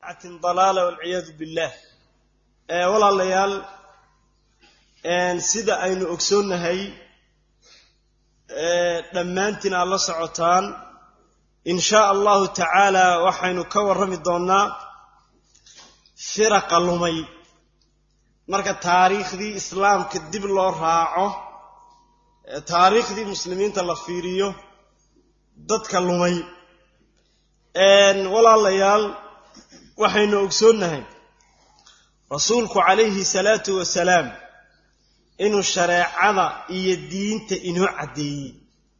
dalaala walciyaadu billaah walaalayaal sida aynu ogsoonnahay dhammaantiin aad la socotaan in shaa allahu tacaala waxaynu ka warrami doonnaa firaqa lumay marka taariikhdii islaamka dib loo raaco taariikhdii muslimiinta la fiiriyo dadka lumay walaalayaal waxaynu ogsoonnahay rasuulku calayhi salaatu wasalaam inuu shareecada iyo diinta inoo caddeeyey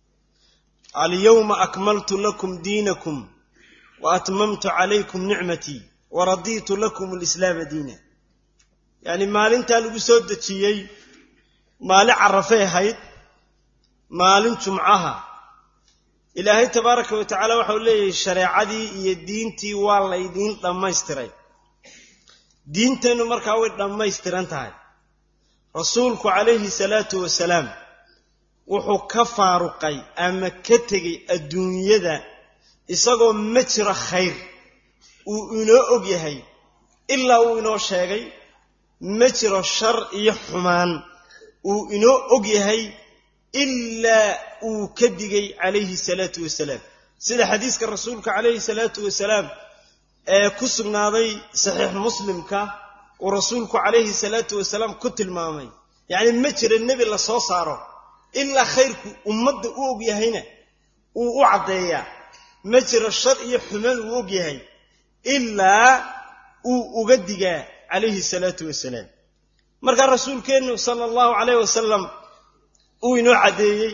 alyawma akmaltu lakum diinakum wa atmamtu calaykum nicmatii wa radiitu lakum alislaama diina yacni maalintaa lagu soo dejiyey maalin carafay ahayd maalin jumcaha ilaahay tabaaraka wa tacaala waxau leeyahay shareecadii iyo diintii waa laydiin dhammaystiray diinteennu markaa way dhammaystiran tahay rasuulku calayhi salaatu wasalaam wuxuu ka faaruqay ama ka tegay adduunyada isagoo ma jiro khayr uu inoo og yahay ilaa uu inoo sheegay ma jiro shar iyo xumaan uu inoo og yahay ilaa uu ka digay calayhi salaatu wasalaam sida xadiiska rasuulka calayhi salaatu wasalaam ee ku sugnaaday saxiix muslimka uu rasuulku calayhi salaatu wasalaam ku tilmaamay yacni ma jira nebi la soo saaro ilaa khayrku ummadda u og yahayna uu u caddeeyaa ma jiro shar iyo xumaan uu og yahay ilaa uu uga digaa calayhi salaatu wasalaam markaa rasuulkeennu sala allahu calayh wasalam uu inoo caddeeyey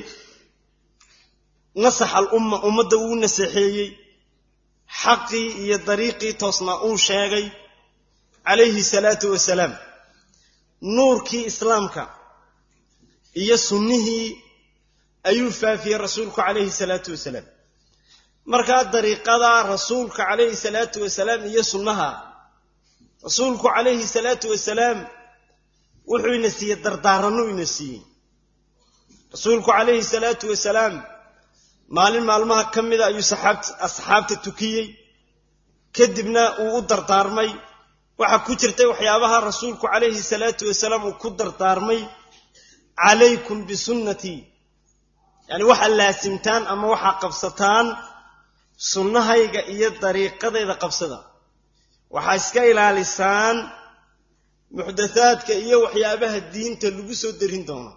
nasax alumma ummadda uu naseexeeyey xaqii iyo dariiqii toosnaa uu sheegay calayhi salaatu wasalaam nuurkii islaamka iyo sunnihii ayuu faafiyey rasuulku calayhi salaatu wasalaam markaa dariiqada rasuulka calayhi salaatu wasalaam iyo sunnaha rasuulku calayhi salaatu wasalaam wuxuu ina siiyey dardaaranuu ina siiyey rasuulku calayhi salaatu wasalaam maalin maalmaha ka mida ayuu asxaabta tukiyey kadibna uu u dardaarmay waxaa ku jirtay waxyaabaha rasuulku calayhi salaatu wasalaam uu ku dardaarmay calaykum bisunnatii yacni waxaa laasimtaan ama waxaa qabsataan sunnahayga iyo dariiqadayda qabsada waxaa iska ilaalisaan muxdathaadka iyo waxyaabaha diinta lagu soo darin doono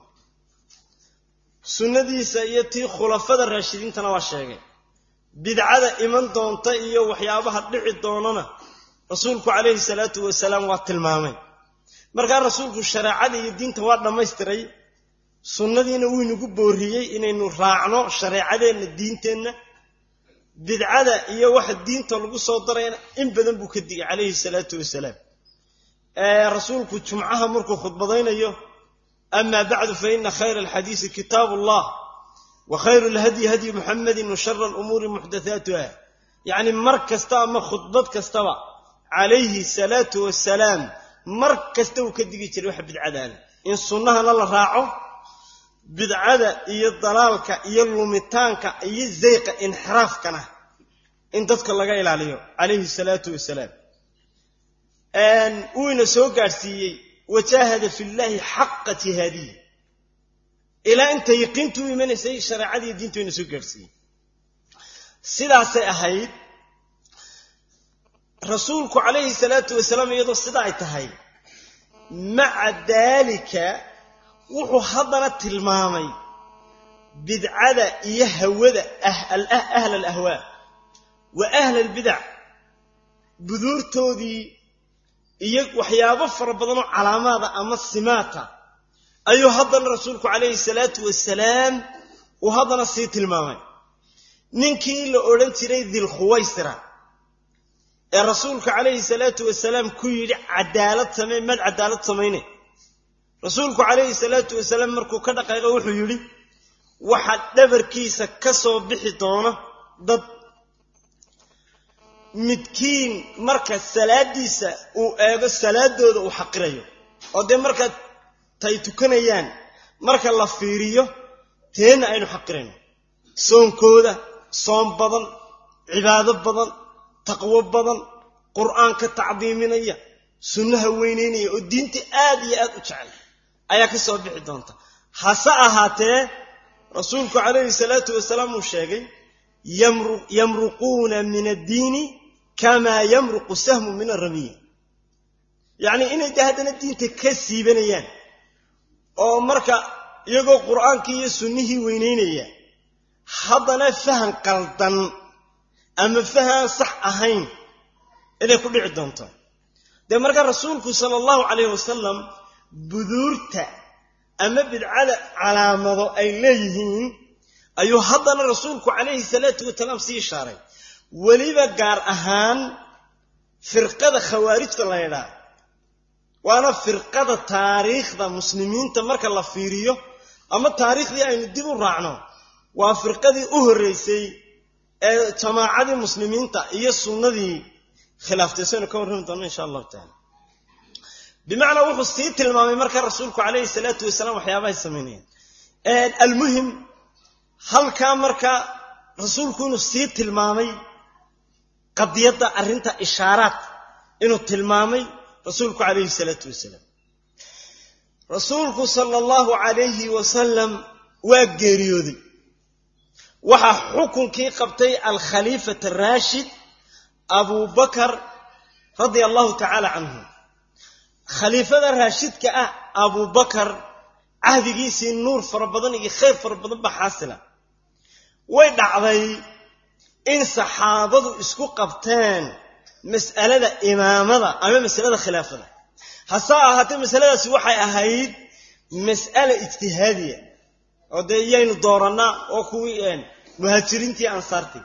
sunnadiisa iyo tii khulafada raashidiintana waa sheegay bidcada iman doonta iyo waxyaabaha dhici doonana rasuulku calayhi salaatu wasalaam waa tilmaamay markaa rasuulku shareecada iyo diinta waa dhammaystiray sunnadiina wuu inagu booriyey inaynu raacno shareecadeenna diinteenna bidcada iyo waxa diinta lagu soo darayna in badan buu ka digay calayhi salaatu wasalaam rasuulku jumcaha markuu khudbadaynayo ama bacdu faina khayra alxadiisi kitaabu allah wa khayru lhadyi hadyi muxamedin wa shara alumuuri muxdathaatuha yacni mar kasta ama khudbad kastaba calayhi salaatu wasalaam mar kasta uu ka digi jiray waxa bidcadaana in sunnahana la raaco bidcada iyo dalaalka iyo lumitaanka iyo zayqa inxiraafkana in dadka laga ilaaliyo calayhi salaatu wasalaam wuuna soo gaadhsiiyey wajaahada fi llaahi xaqa jihaadihi ilaa inta yaqiintu u imanaysay shareecadiiyo diintu ina soo gaadhsiiyey sidaasay ahayd rasuulku calayhi salaatu wasalaam iyadoo sida ay tahay maca daalika wuxuu haddana tilmaamay bidcada iyo hawada ahla alahwaa wa ahla albidac buduurtoodii iyo waxyaabo fara badanoo calaamaada ama simaata ayuu haddana rasuulku calayhi salaatu wasalaam uu haddana sii tilmaamay ninkii la odhan jiray dilkhuwaysira ee rasuulka calayhi salaatu wasalaam ku yidhi cadaalad samee maad cadaalad samayne rasuulku calayhi salaatu wasalaam markuu ka dhaqaaqo wuxuu yidhi waxaa dhabarkiisa ka soo bixi doona dad midkiin marka salaadiisa uu eego salaadooda uu xaqirayo oo dee markaad tay tukanayaan marka la fiiriyo teenna aynu xaqirayno soonkooda soom badan cibaado badan taqwo badan qur'aanka tacdiiminaya sunnaha weynaynaya oo diinta aad iyo aad u jecel ayaa ka soo bixi doonta hase ahaatee rasuulku calayhi salaatu wasalaam uu sheegay yamruquuna min addiini kamaa yamruqu sahmu min aramiya yacnii inay de haddana diinta ka siibanayaan oo marka iyagoo qur'aankii iyo sunnihii weynaynaya haddana fahan qaldan ama fahan sax ahayn inay ku dhici doonto dee marka rasuulku sala allahu calayh wasalam buduurta ama bidcada calaamado ay leeyihiin ayuu haddana rasuulku calayhi salaatu wasalaam sii ishaaray weliba gaar ahaan firqada khawaarijta la ydhaa waana firqada taariikhda muslimiinta marka la fiiriyo ama taariikhdii aynu dib u raacno waa firqadii u horreysay ee jamaacadii muslimiinta iyo sunnadii khilaaftay saynu ka warrami doonno insha allahu taala bimacnaa wuxuu sii tilmaamay marka rasuulku calayhi salaatu wasalaam waxyaabahay samaynayaan almuhim halkaa marka rasuulku inuu sii tilmaamay qadiyadda arrinta ishaaraad inuu tilmaamay rasuulku calayhi salaatu wasalaam rasuulku sala allahu calayhi wasalam waa geeriyooday waxaa xukunkii qabtay alkhaliifat araashid abubakar radia allahu tacaala canhu khaliifada raashidka ah abubakar cahdigiisii nuur fara badan iyo khayr fara badan baa xaasila way dhacday in saxaabadu isku qabteen mas'alada imaamada ama masalada khilaafada hase ahaatee masaladaasi waxay ahayd mas'ala ijtihaadiya oo dee iyaynu doorannaa oo kuwii muhaajiriintii ansaartii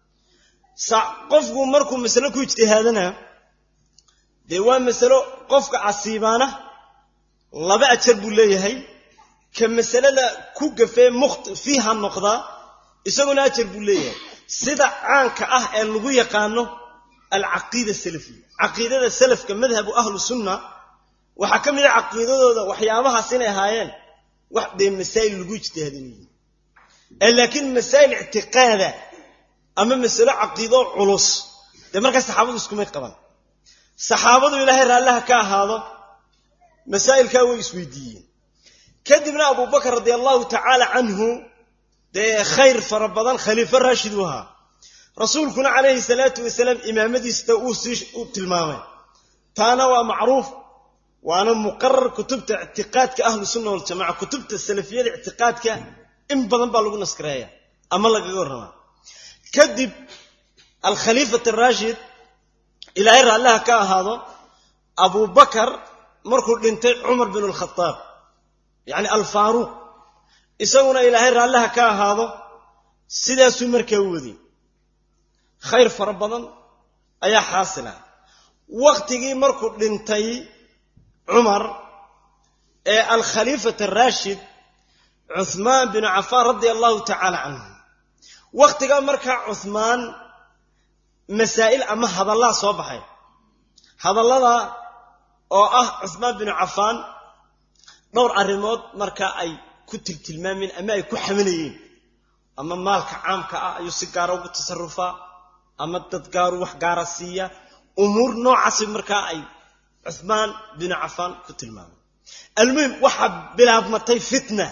qofku markuu masalo ku ijtihaadana dee waa masalo qofka casiibaana laba ajar buu leeyahay ka masalada ku gafee mukht fiiha noqdaa isaguna ajar buu leeyahay sida caanka ah ee lagu yaqaano alcaqiida salafiya caqiidada salafka madhabu ahlu sunna waxaa ka mid a caqiidadooda waxyaabahaas inay ahaayeen wax dee masaa'il lagu ijtihaadinayo ee laakiin masaa'il ictiqaada ama masalo caqiidoo culus dee markaa saxaabadu iskumay qaban saxaabadu ilaahay raallaha ka ahaado masaa'ilkaa way isweydiiyeen kadibna abubakar radia allahu tacaala canhu dee khayr fara badan khaliifo raashid u ahaa rasuulkuna calayhi salaatu wasalaam imaamadiista uu sii u tilmaamay taana waa macruuf waana muqarar kutubta ictiqaadka ahlu sunna waljamaca kutubta salafiyada ictiqaadka in badan baa lagu naskareeya ama lagaga warramaa kadib alkhaliifat araashid ilaahay raallaha ka ahaado abubakar markuu dhintay cumar bin alkhadaab yacni alfaaruuq isaguna ilaahay raallaha ka ahaado sidaasuu markaa u waday khayr fara badan ayaa xaasila wakhtigii markuu dhintay cumar ee alkhaliifat araashid cuhmaan binu cafaan radia allahu tacaala canhu wakhtigaa markaa cuhmaan masaa'il ama hadallaa soo baxay hadallada oo ah cuhmaan binu cafaan dhowr arrimood markaa ay ku tiltilmaameen ama ay ku xamanayeen ama maalka caamka ah ayuu si gaara ugu tasarufaa ama dad gaaru wax gaara siiya umuur noocaasi markaa ay cuhmaan binu cafaan ku tilmaameen almuhim waxaa bilaabmatay fitna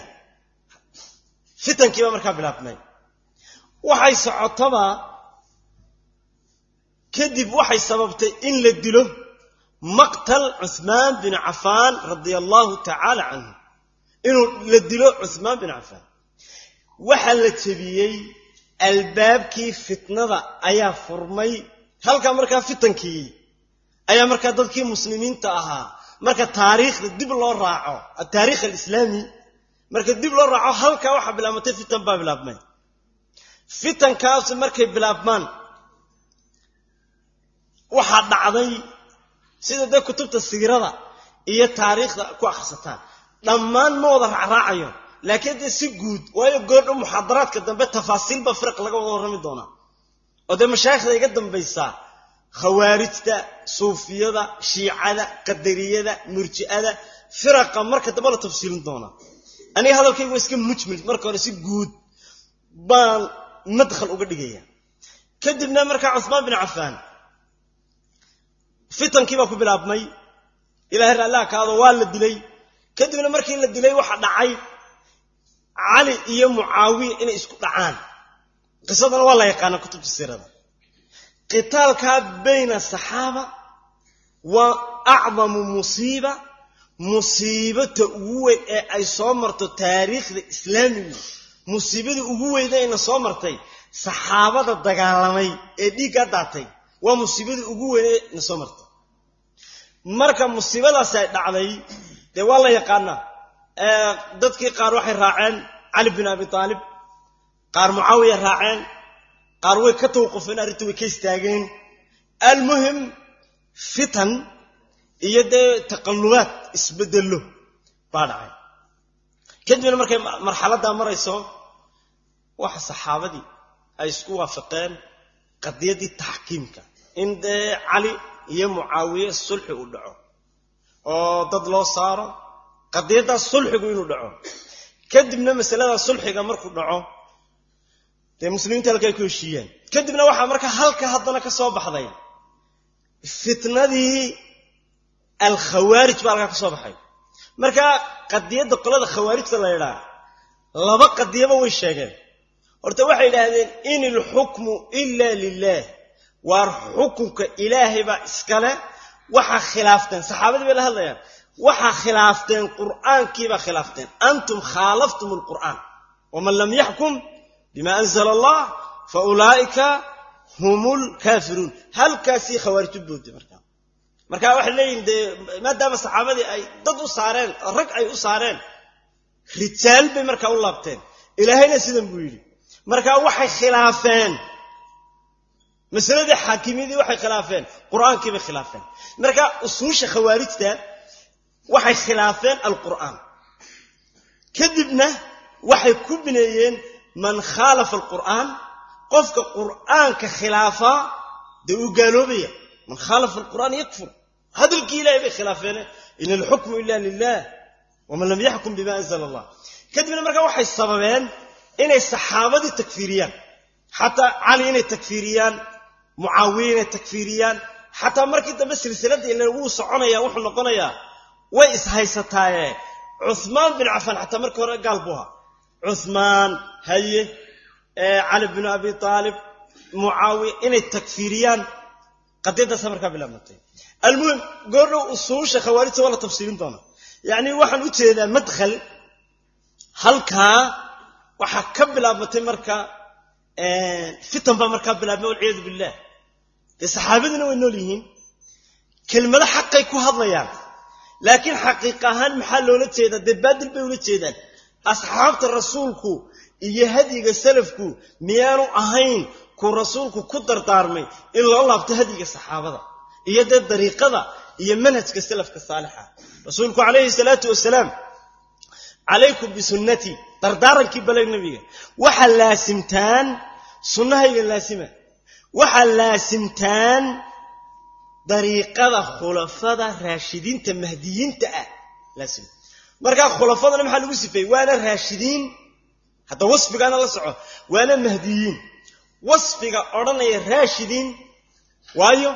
fitankiibaa markaa bilaabmay waxay socotaba kadib waxay sababtay in la dilo maqtal cuhmaan bin cafaan radia allahu tacaala canhu inuu la dilo cuhmaan bin cafaan waxaa la jebiyey albaabkii fitnada ayaa furmay halkaa markaa fitankii ayaa markaa dadkii muslimiinta ahaa marka taariikhda dib loo raaco ataariikh alislaami marka dib loo raaco halkaa waxaa bilaabmatay fitan baa bilaabmay fitankaas markay bilaabmaan waxaa dhacday sida dee kutubta siirada iyo taariikhda ku akhrisataan dhammaan ma wada raacraacayo laakiin dee si guud waayo goordho muxaadaraadka dambe tafaasiilba firaq laga wada warrami doonaa oo dee mashaayikhda iga dambaysaa khawaarijta suufiyada shiicada qadariyada murji'ada firaqa marka dambe la tafsiilin doonaa aniga hadalkaygu waa iska mujmil marka hore si guud baan madkhal uga dhigaya kadibna markaa cuhmaan bin cafaan fitankii baa ku bilaabmay ilahay raalliha kaado waa la dilay kadibna markii la dilay waxa dhacay cali iyo mucaawiya inay isku dhacaan qisadana waa la yaqaana kutubta siirada qitaalkaa bayna saxaaba waa acdamu musiiba musiibata ugu weyn ee ay soo marto taariikhda islaamigu musiibadii ugu weyna ayna soo martay saxaabada dagaalamay ee dhiiggaa daatay waa musiibadii ugu weyn ee na soo martay marka musiibadaas ay dhacday dee waa la yaqaanaa dadkii qaar waxay raaceen cali bin abi aalib qaar mucaawiya raaceen qaar way ka tawqufeen arrinta way ka istaageen almuhim fitan iyo dee taqallubaad isbedello baa dhacay kadibna markay marxaladdaa marayso waxa saxaabadii ay isku waafaqeen qadiyaddii taxkiimka in dee cali iyo mucaawiye sulxi uu dhaco oo dad loo saaro qadiyaddaas sulxigu inuu dhaco kadibna masalada sulxiga markuu dhaco dee muslimiinta halka ay ku heshiiyaan kadibna waxaa marka halka haddana ka soo baxday fitnadii alkhawaarij baa halkaa ka soo baxay marka qadiyadda qolada khawaarijta la yidhaha laba qadiyaba way sheegeen horta waxay yidhaahdeen in ilxukmu ila lilah waar xukunka ilaahay baa iskale waxaa khilaafteen saxaabadii bay la hadlayaan waxaa khilaafteen qur'aankiibaa khilaafteen antum khaalaftum alqur'aan waman lam yaxkum bima anzala allah fa ulaa'ika hum lkaafiruun halkaasii khawaarij u boodday markaa marka waxay leeyihin dee maadaama saxaabadii ay dad u saareen rag ay u saareen rijaal bay markaa u laabteen ilaahayna sidan buu yidhi marka waxay khilaafeen masaladii xaakimiyadii waxay khilaafeen qur'aankii bay khilaafeen marka usuusha khawaarijta waxay khilaafeen alqur'aan kadibna waxay ku bineeyeen man khaalafa alqur'aan qofka qur'aanka khilaafaa dee uu gaaloobaya man khaalafa alqur'aan yakfur hadalkii ilahay bay khilaafeene in alxukmu ila lilah waman lam yaxkum bima anzala allah kadibna marka waxay sababeen inay saxaabadii takfiiriyaan xataa cali inay takfiiriyaan mucaawiya inay takfiiriyaan xataa markii dambe silsiladda ila wuu soconaya wuxuu noqonayaa way ishaysataaye cuhmaan bin cafaan xataa markii hore gaal buu ahaa cuhmaan haye cali bin abi aalib mucaawiya inay takfiiriyaan qadiyaddaasa markaa bilaabmatay almuhim goordhow usuusha khawaarijta waa la tafsiilin doonaa yacni waxaan u jeedaa madkhal halkaa waxaa ka bilaabmatay marka fitan baa markaa bilaabmay walciyaadu billah dee saxaabadina way nool yihiin kelmado xaqay ku hadlayaan laakiin xaqiiq ahaan maxaa loola jeedaa dee baadil bay ula jeedaan asxaabta rasuulku iyo hadyiga salafku miyaanu ahayn kuu rasuulku ku dardaarmay in loo laabto hadyiga saxaabada iyo dee dariiqada iyo manhajka salafka saalixa rasuulku calayhi salaatu wasalaam calaykum bisunnatii dardaarankii balay nebiga waxaa laasimtaan sunnahayga laasima waxaa laasimtaan dariiqada khulafada raashidiinta mahdiyiinta ah laasima markaa khulafadana maxaa lagu sifeeyey waana raashidiin hadda wasfigaana la soco waana mahdiyiin wasfiga odhanaya raashidiin waayo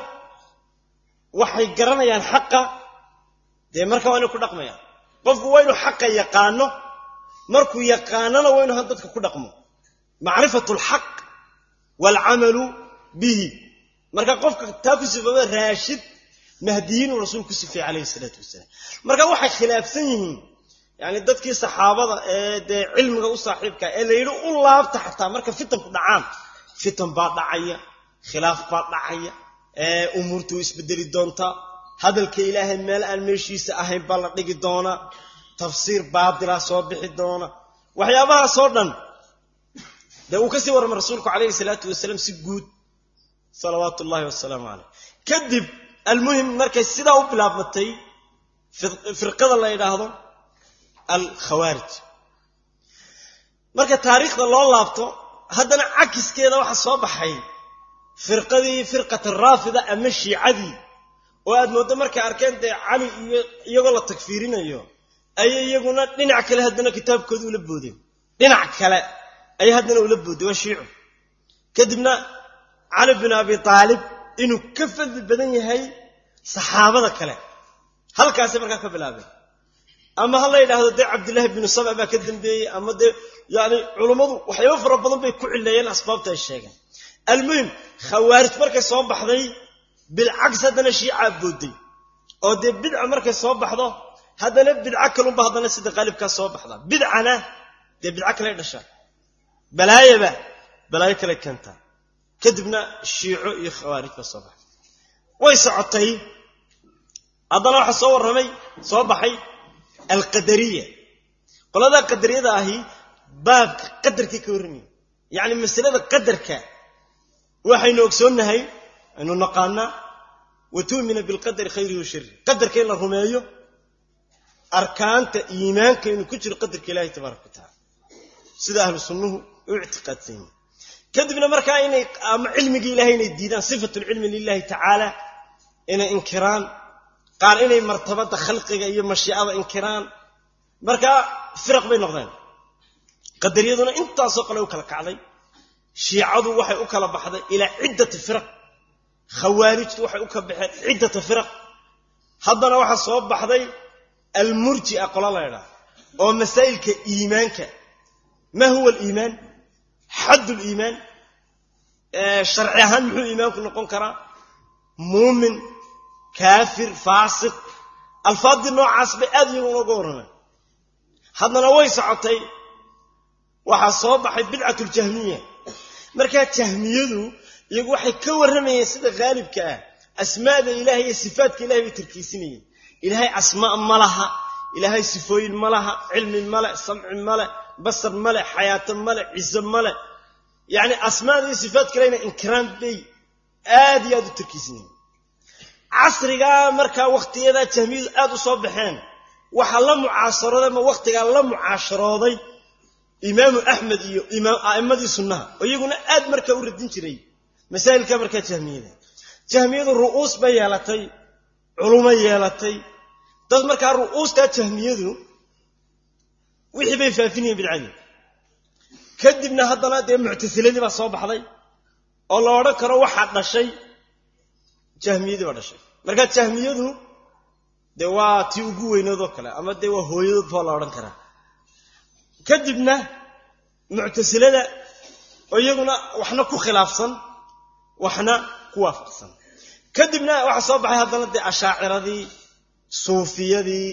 waxay garanayaan xaqa dee marka waa inay ku dhaqmayaan qofku waa inuu xaqa yaqaano markuu yaqaanona waa inu han dadka ku dhaqmo macrifatu alxaq waalcamalu bihi marka qofka taa ku sifooba raashid mahdiyiinuu rasuulku ku sifeeyey calayhi salaatu wasalaam marka waxay khilaafsan yihiin yacni dadkii saxaabada ee dee cilmiga u saaxiibka ee la yidhi u laabta xataa marka fitanku dhacaan fitan baa dhacaya khilaaf baa dhacaya umuurtu way isbedeli doontaa hadalka ilaahay meel aan meeshiisa ahayn baa la dhigi doonaa tafsiir baadilaa soo bixi doona waxyaabahaasoo dhan dee uu ka sii warramay rasuulku calayhi salaatu wasalaam si guud salawaatu ullahi wasalaamu caleyh kadib almuhim markay sidaa u bilaabmatay firqada la yidhaahdo alkhawaarij marka taariikhda loo laabto haddana cakiskeeda waxaa soo baxay firqadii firqat raafida ama shiicadii oo aad mooddo markay arkeen dee cali iyo iyagoo la tagfiirinayo ayay iyaguna dhinac kale haddana kitaabkooda ula boodeen dhinac kale ayay haddana ula boodeen waa shiicu kadibna cali bin abi aalib inuu ka fadli badan yahay saxaabada kale halkaasay markaa ka bilaabeen ama ha la yidhaahdo dee cabdillaahi binu saba baa ka dambeeyey ama dee yani culummadu waxyaabo fara badan bay ku cileeyeen asbaabta ay sheegeen almuhim khawaarij markay soo baxday bilcagsi haddana shiicaa booday oo dee bidca markay soo baxdo haddana bidco kalunba haddana sida qaalibkaa soo baxda bidcana dee bidco kale dhashaa balaayaba balaayo kale keentaa kadibna shiico iyo khawaarij baa soo baxday way socotay haddana waxaa soo warramay soo baxay alqadariya qoladaa qadariyada ahi baabka qadarkii ka warramaya yacni masalada qadarka waxaynu ogsoonnahay aynu naqaanaa wa tu'mina bilqadari khayrihi wa shari qadarka in la rumeeyo arkaanta iimaanka inuu ku jiro qadarka ilaahay tabaaraka wa tacala sida ahlu sunnuhu u ictiqaadsan yihin kadibna markaa inay ama cilmigii ilahay inay diidaan sifatulcilmi lilahi tacaala inay inkiraan qaar inay martabada khalqiga iyo mashiicada inkiraan markaa firaq bay noqdeen qadariyaduna intaasoo kale u kala kacday shiicadu waxay u kala baxday ilaa ciddati firaq khawaarijtu waxay u kala baxeen ciddata firaq haddana waxaa soo baxday almurji'a qola la ydhaah oo masaa'ilka iimaanka ma huwa aliimaan xadd liimaan sharci ahaan muxuu iimaanku noqon karaa muumin kaafir faasiq alfaaddii noocaas bay aad iyagu unoga warrameen haddana way socotay waxaa soo baxay bidcat ljahmiya markaa jahmiyadu iyagu waxay ka warramayeen sida khaalibka ah asmaada ilahay iyo sifaatka ilahay bay tarkiisinayeen ilaahay asmaa ma laha ilaahay sifooyin ma laha cilmi male samci male basar male xayaato male ciso male yacni asmaada iyo sifaadka ilahayna inkiraan bay aad iyo aad u tarkiisinayeen casrigaa markaa wakhtiyadaa jahmiyadu aad u soo baxeen waxaa la mucaasharooday ama wakhtigaa la mucaasharooday imaamu axmed iyo a'immadii sunnaha oo iyaguna aad markaa u radin jiray masaa'ilka markaa jahmiyada jahmiyadu ru'uus bay yeelatay culumo yeelatay dad markaa ru'uustaa jahmiyadu wixii bay faafinayeen bidcadii kadibna haddana dee muctasiladii baa soo baxday oo la odhan karo waxaa dhashay jahmiyadii baa dhashay markaa jahmiyadu dee waa tii ugu weynoodoo kale ama dee waa hooyadood baa la odhan karaa kadibna muctasilada oo iyaguna waxna ku khilaafsan waxna ku waafaqsan kadibna waxaa soo baxay haddana dee ashaaciradii suufiyadii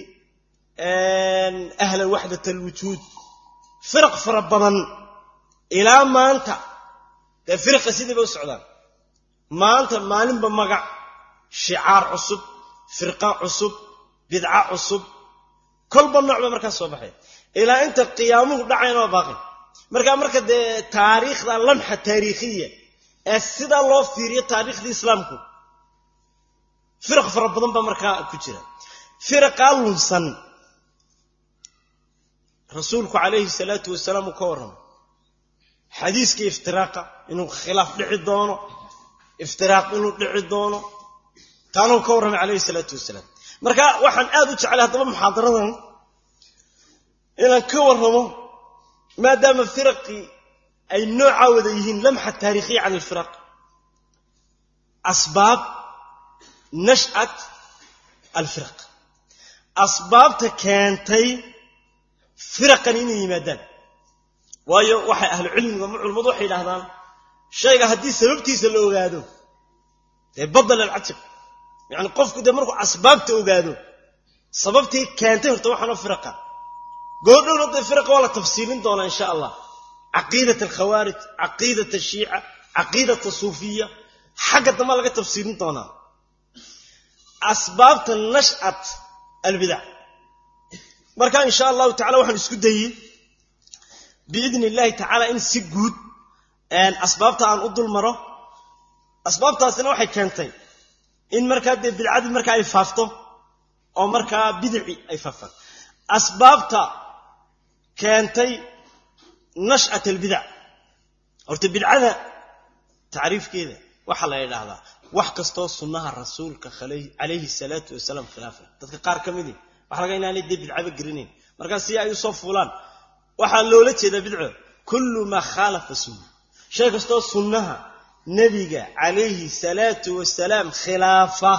ahla waxdat alwujuud firaq fara badan ilaa maanta dee firaqa sidii bay u socdaan maanta maalinba magac shicaar cusub firqa cusub bidca cusub kolba nooc ba markaas soo baxay ilaa inta qiyaamuhu dhacayn oo baaqi markaa marka dee taariikhda lamxa taariikhiya ee sidaa loo fiiriyo taariikhdii islaamku firaq fara badan baa markaa ku jira firaqaa lunsan rasuulku calayhi salaatu wasalaam uu ka warramay xadiiska iftiraaqa inuu khilaaf dhici doono iftiraaq inuu dhici doono taanuu ka warramay calayhi salaatu wasalaam marka waxaan aad u jeclay haddaba muxaadaradan inaan ka warramo maadaama firaqii ay noocaa wada yihiin lamxa taariikhiya can ilfiraq asbaab nash'at alfiraq asbaabta keentay firaqan inay yimaadaan waayo waxay ahlu cilmiga ama culummadu waxay yidhahdaan shayga haddii sababtiisa la ogaado dee badal alcajab yacni qofku dee markuu asbaabta ogaado sababtii keentay horta waxaanoo firaqa goordhowna dee firaqa waa la tafsiilin doonaa insha allah caqiidat alkhawaarij caqiidat ashiica caqiidat asuufiya xagga dambaa laga tafsiilin doonaa asbaabta nash'at albidac marka insha allahu tacala waxaan isku dayey biidni illahi tacaala in si guud asbaabta aan u dul maro asbaabtaasina waxay keentay in markaa dee bidcadii markaa ay faafto oo markaa bidici ay faafaan asbaabta keentay nash'at albidac horta bidcada tacriifkeeda waxaa la yidhaahdaa wax kastoo sunnaha rasuulka calayhi salaatu wasalaam khilaafay dadka qaar ka midi waxa laga inaanay dee bidcaba gerinayn markaa si ay u soo fuulaan waxaa loola jeedaa bidco kullu maa khaalafa sunna shay kastoo sunnaha nebiga calayhi salaatu wasalaam khilaafa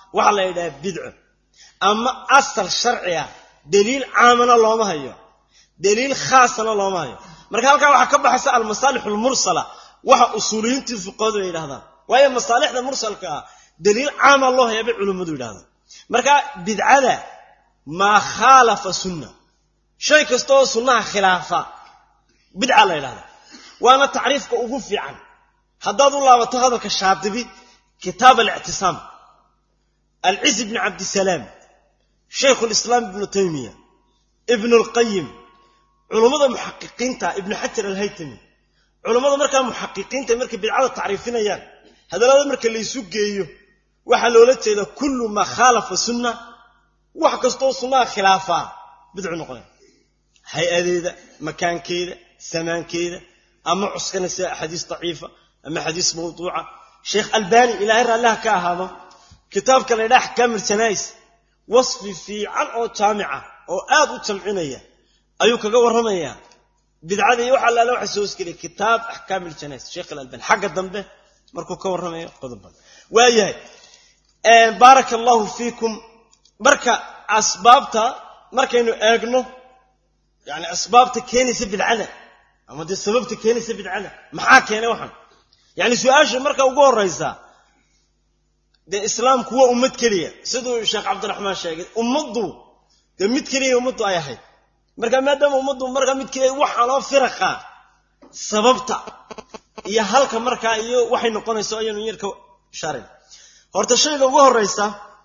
waxaa la yidhaha bidco ama asal sharci ah daliil caamana looma hayo daliil khaasana looma hayo marka halkaa waxaa ka baxaysa almasaalix almursala waxa usuuliyiintii fuqahadu ay yidhahdaan waayo masaalixda mursalka ah daliil caama loo haya bay culummadu yidhahdaan marka bidcada maa khaalafa sunna shay kasta oo sunnaha khilaafa bidca la yidhahda waana tacriifka ugu fiican haddaad u laabato hadalka shaatibi kitaab alictisaam alciz bni cabdisalaam shaykhu lislaam ibnu taymiya ibnu lqayim culummada muxaqiqiinta ibnu xajar alhaytami culummada markaa muxaqiqiinta markay bidcada tacriifinayaan hadallada marka laysu geeyo waxaa loola jeeda kullu maa khaalafa sunna wax kastooo sunnaha khilaafaa bidcu noqonay hay-adeeda makaankeeda samaankeeda ama cuskanaysa axaadiis daciifa ama xadiis mawduuca sheekh albani ilaahay raallaha ka ahaado kitaabka la ydhaha axkaam iljanais wasfi fiican oo jaamica oo aad u jamcinaya ayuu kaga warramayaa bidcada iyo waxa allaala waxa soo hosgeliyay kitaab axkaam iljanais sheekh alalbani xagga dambe markuu ka warramayo qodoban waayahay baaraka allahu fiikum marka asbaabta markaynu eegno yani asbaabta keenaysa bidcada ama dee sababta keenaysa bidcada maxaa keenay waxan yani su-aasha marka ugu horeysa dee islaamku waa ummad keliya siduu sheekh cabdiraxmaan sheegay ummaddu dee mid keliya ummaddu ay ahayd marka maadaama ummaddu markaa mid keliya waxaanoo firaqa sababta iyo halka markaa iyo waxay noqonayso ayaynu yarka sharin horta shayga ugu horeysa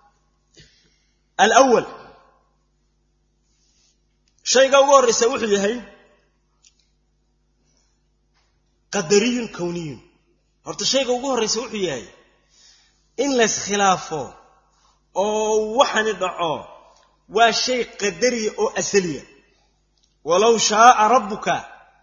alawal shayga ugu horreysa wuxuu yahay qadariyun kowniyun horta shayga ugu horreysa wuxuu yahay in layskhilaafo oo waxani dhaco waa shay qadariya oo asaliya walow shaaa rabbuka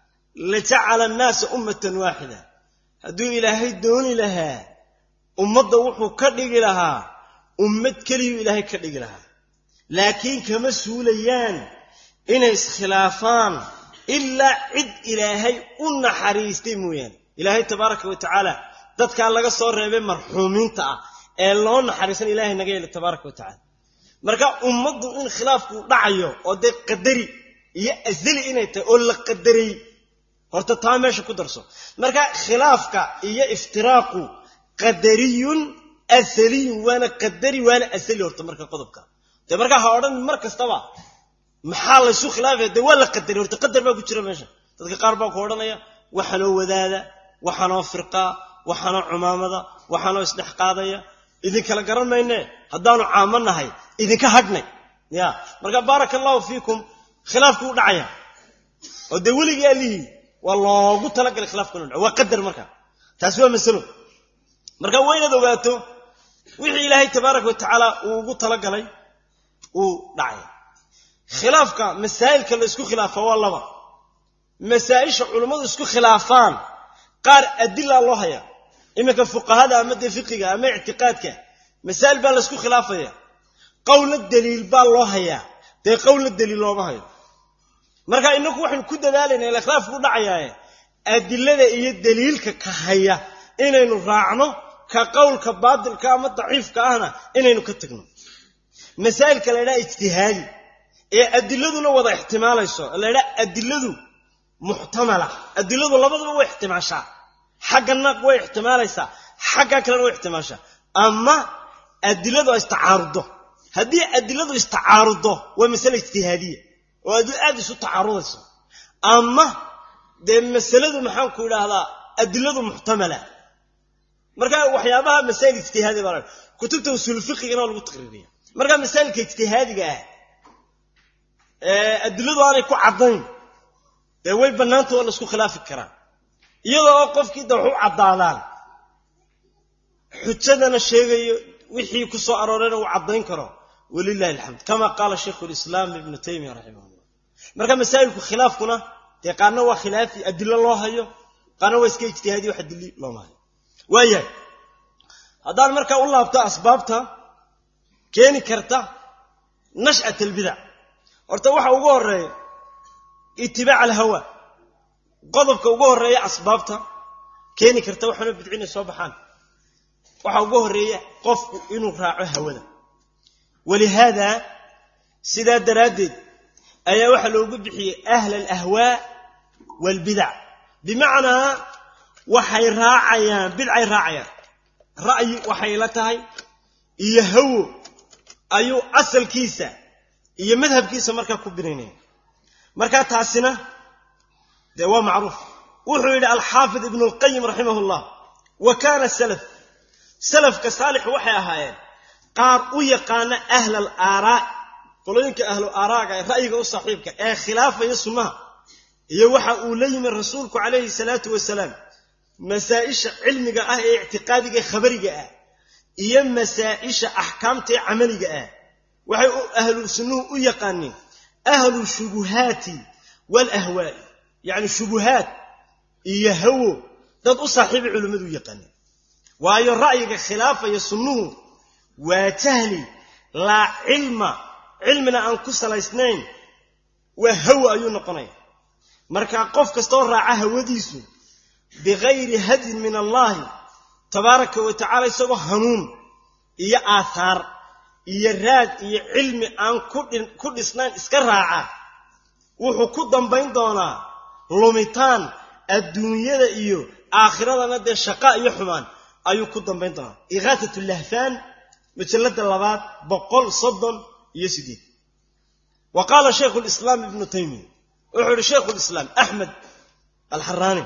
lajacala annaasa ummatan waaxida hadduu ilaahay dooni lahaa ummadda wuxuu ka dhigi lahaa ummad keliyuu ilaahay ka dhigi lahaa laakiin kama suulayaan inay iskhilaafaan ilaa cid ilaahay u naxariistay mooyaane ilaahay tabaaraka wa tacaala dadkaa laga soo reebay marxuumiinta ah ee loo naxariisan ilaahay naga yeelay tabaaraka wa tacala marka ummaddu in khilaafku dhacayo oo dee qadari iyo asali inay tahay oo la qadarayy horta taa meesha ku darso marka khilaafka iyo iftiraaqu qadariyun asaliyun waana qadari waana asali horta marka qodobka dee markaa ha odhan mar kastaba maxaa laysu khilaafaya dee waa la qadari horta qadar baa ku jira meesha dadka qaar baa ku odhanaya waxaanoo wadaada waxaanoo firqaa waxaanoo cumaamada waxaanoo isdhex qaadaya idinkala garan mayne haddaanu caamo nahay idinka hadhnay ya marka baaraka allahu fiikum khilaafku u dhacaya oo dee weligii allihii waa loogu talagalay khilaafku inu dhaco waa qadar marka taasi waa masalo marka waa inaad ogaato wixii ilaahay tabaaraka wa tacaala uu ugu talagalay uu dhacay khilaafka masaa'ilka la isku khilaafa waa laba masaa'isha culummadu isku khilaafaan qaar adilaa loo hayaa iminka fuqahada ama dee fiqiga ama ictiqaadka masaa'il baa la isku khilaafaya qowla daliil baa loo hayaa dee qowla daliil looma hayo marka inaku waxaynu ku dadaalayna ila khilaafku u dhacayaaye adilada iyo daliilka ka haya inaynu raacno ka qowlka baatilka ama daciifka ahna inaynu ka tagno masaa'ilka la ydhaha ijtihaadi ee adiladuna wada ixtimaalayso la ydhaha adiladu muxtamala adiladu labadaba way ixtimaashaa xaggana way ixtimaalaysaa xagga kalena way ixtimaashaa ama adiladu ay istacaarudo haddii adiladu istacaarudo waa masale ijtihaadiya oo adu aad isu tacaarudayso ama dee masaladu maxaanku idhaahdaa adiladu muxtamala marka waxyaabaha masaa'il ijtihaadi baa la kutubta usuul fiqigana waa lagu taqriiriya marka masaa'ilka ijtihaadiga ah ee adiladu aanay ku caddayn dee way bannaanta waa la isku khilaafi karaa iyadoo oo qofkii da wax u caddaadaan xujadana sheegayo wixii ku soo aroorayna uu caddayn karo walilahi alxamd kama qaala shaykhu lislaam ibnu taymiya raximahullah marka masaa'ilku khilaafkuna dee qaarna waa khilaafi adilo loo hayo qaarna waa iska ijtihaadi wax adili looma hayo waayahay haddaan markaa u laabto asbaabta keeni karta nash'at albidac horta waxa ugu horeeya itibaac alhawa qodobka ugu horeeya asbaabta keeni karta waxaanoo bidcinay soo baxaan waxa ugu horeeya qofku inuu raaco hawada walihaada sidaa daraaddeed ayaa waxaa loogu bixiyey ahla alahwaa waalbidac bimacnaa waxay raacayaan bidcay raacayaan ra'yi waxay la tahay iyo hawo ayuu asalkiisa iyo madhabkiisa markaa ku binaynaya markaa taasina dee waa macruuf wuxuu yidhi alxaafid ibnu lqayim raximah llah wa kaana salaf salafka saalix waxay ahaayeen qaar u yaqaana ahla alaaraa qolooyinka ahlu aaraaga ee ra'yiga u saaxiibka ee khilaafaya sunnaha iyo waxa uu la yimi rasuulku calayhi salaatu wasalaam masaa'isha cilmiga ah ee ictiqaadiga ee khabariga ah iyo masaa'isha axkaamta ee camaliga ah waxay ahlu sunnuhu u yaqaaneen ahlu shubuhaati waalahwaa'i yacni shubuhaat iyo hawo dad u saaxiibay culimmadu u yaqaaneen waayo ra'yiga khilaafaya sunnuhu waa jahli laa cilma cilmina aan ku salaysnayn waa hawo ayuu noqonaya marka qof kastoo raaca hawadiisu bigayri hadyin min allaahi tabaaraka wa tacala isagoo hanuun iyo aathaar iyo raad iyo cilmi aan ku dhisnayn iska raaca wuxuu ku dambayn doonaa lumitaan adduunyada iyo aakhiradana dee shaqa iyo xumaan ayuu ku dambayn doonaa ikhaasat lahfaan majalada labaad boqol soddon iyo sideed wa qaala shaykhu lislaam ibnu taymiya wuxuu yihi shaykhu lislaam axmed alxaraani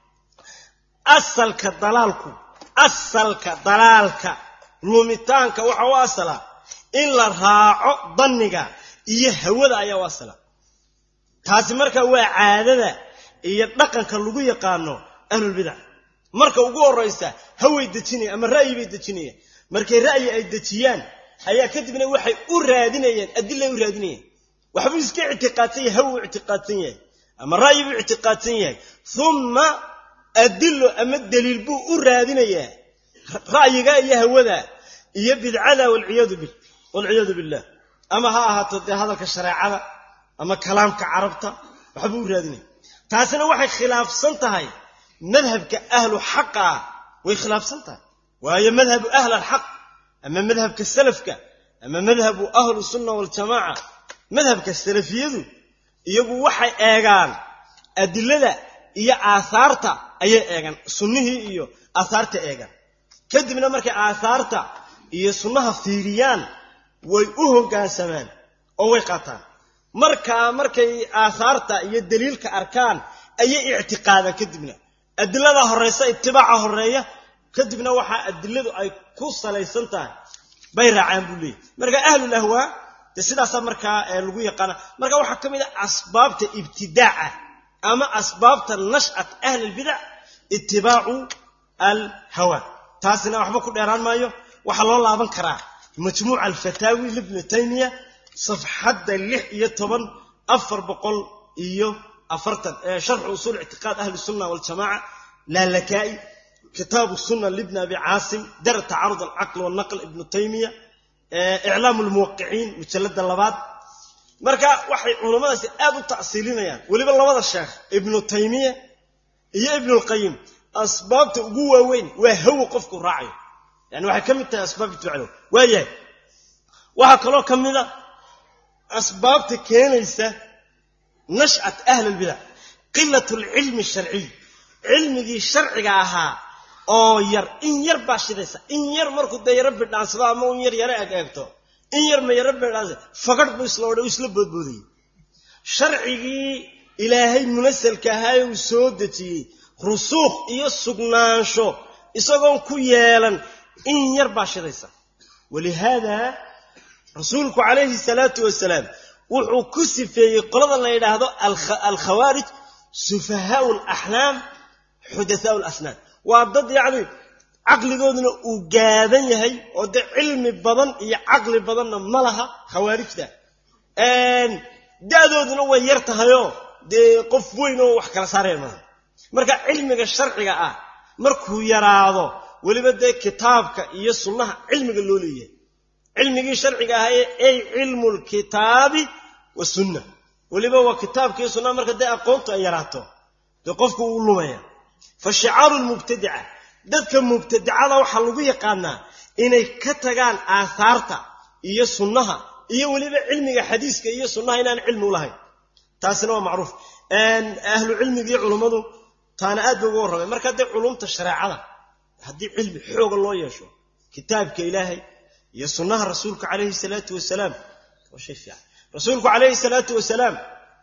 asalka dalaalku asalka dalaalka lumitaanka waxa u asala in la raaco danniga iyo hawada ayaa u asala taasi marka waa caadada iyo dhaqanka lagu yaqaano ahlulbidac marka ugu horraysa haway dejinaya ama ra'yi bay dejinayaan markay ra'yi ay dejiyaan ayaa kadibna waxay u raadinayaan adilay u raadinayaan waxbuu iska ictiqaadsan yahay hawu ictiqaadsan yahay ama ra'yi buu ictiqaadsan yahay uma adilo ama daliil buu u raadinayaa ra'yiga iyo hawada iyo bidcada walciyaadu billah ama ha ahaato dee hadalka shareecada ama kalaamka carabta waxbuu u raadinaya taasina waxay khilaafsan tahay madhabka ahlu xaqa ah way khilaafsan tahay waayo madhabu ahli alxaq ama madhabka salafka ama madhabu ahlu sunna waljamaaca madhabka salafiyadu iyagu waxay eegaan adilada iyo aahaarta ayay eegaan sunnihii iyo aahaarta eegaan kadibna markay aahaarta iyo sunnaha fiiriyaan way u hoggaansamaan oo way qaataan markaa markay aahaarta iyo daliilka arkaan ayay ictiqaadaan kadibna adilada horraysa itibaaca horreeya kadibna waxaa adiladu ay ku salaysan tahay bay raacaan buu leeyahy marka ahlul ahwaa dee sidaasaa markaa lagu yaqaana marka waxaa ka mid a asbaabta ibtidaaca ama asbaabta nashcat ahli lbidac itibaacu alhawa taasina waxba ku dheeraan maayo waxaa loo laaban karaa majmuuca alfataawi libni taymiya safxadda lix iyo toban afar boqol iyo afartan sharxu usuul ictiqaad ahli sunna waljamaca laalakaa'i kitaabu sunna libni abi caasim dar tacarud alcaql walnaql ibnu taymiya iclaam lmuwaqiciin mujallada labaad marka waxay culammadaasi aad u tacsiilinayaan weliba labada sheekh ibnu taymiya iyo ibnulqayim asbaabta ugu waaweyn waa hawo qofku raacayo yani waxay ka mid tahay asbaab itibacdo waayahay waxaa kaloo ka mida asbaabta keenaysa nashcat ahli lbidac qilat alcilmi sharciy cilmigii sharciga ahaa oo yar in yar baa shidaysa in yar markuu dee yaro bidhaansado ama un yar yaro eg eegto in yar ma yaro bidhaansa fagadh buu isla odhay isla boodboodayey sharcigii ilaahay munasalka ahaaye uu soo dejiyey rusuukh iyo sugnaansho isagoon ku yeelan in yar baa shidaysa walihaada rasuulku calayhi salaatu wasalaam wuxuu ku sifeeyey qolada la yidhaahdo alkhawaarij sufahaau alaxlaam xudathaau alasnaan waa dad yacni caqligooduna uu gaaban yahay oo dee cilmi badan iyo caqli badanna ma laha khawaarijta da'dooduna way yar tahayoo dee qof weyn oo wax kala saaraya maaha marka cilmiga sharciga ah markuu yaraado weliba dee kitaabka iyo sunnaha cilmiga loo leeyahay cilmigii sharciga ahaye ay cilmu lkitaabi wasunna weliba waa kitaabka iyo sunnaha marka dee aqoontu ay yaraato dee qofku uu lumaya fa shicaaru lmubtadica dadka mubtadicada waxaa lagu yaqaanaa inay ka tagaan aahaarta iyo sunnaha iyo weliba cilmiga xadiiska iyo sunnaha inaan cilmi u lahayn taasina waa macruuf ahlu cilmiga iyo culummadu taana aad bay uga warramay marka haddee culumta shareecada haddii cilmi xooga loo yeesho kitaabka ilaahay iyo sunnaha rasuulka calayhi salaatu wasalaam waa shay fiican rasuulku calayhi salaatu wasalaam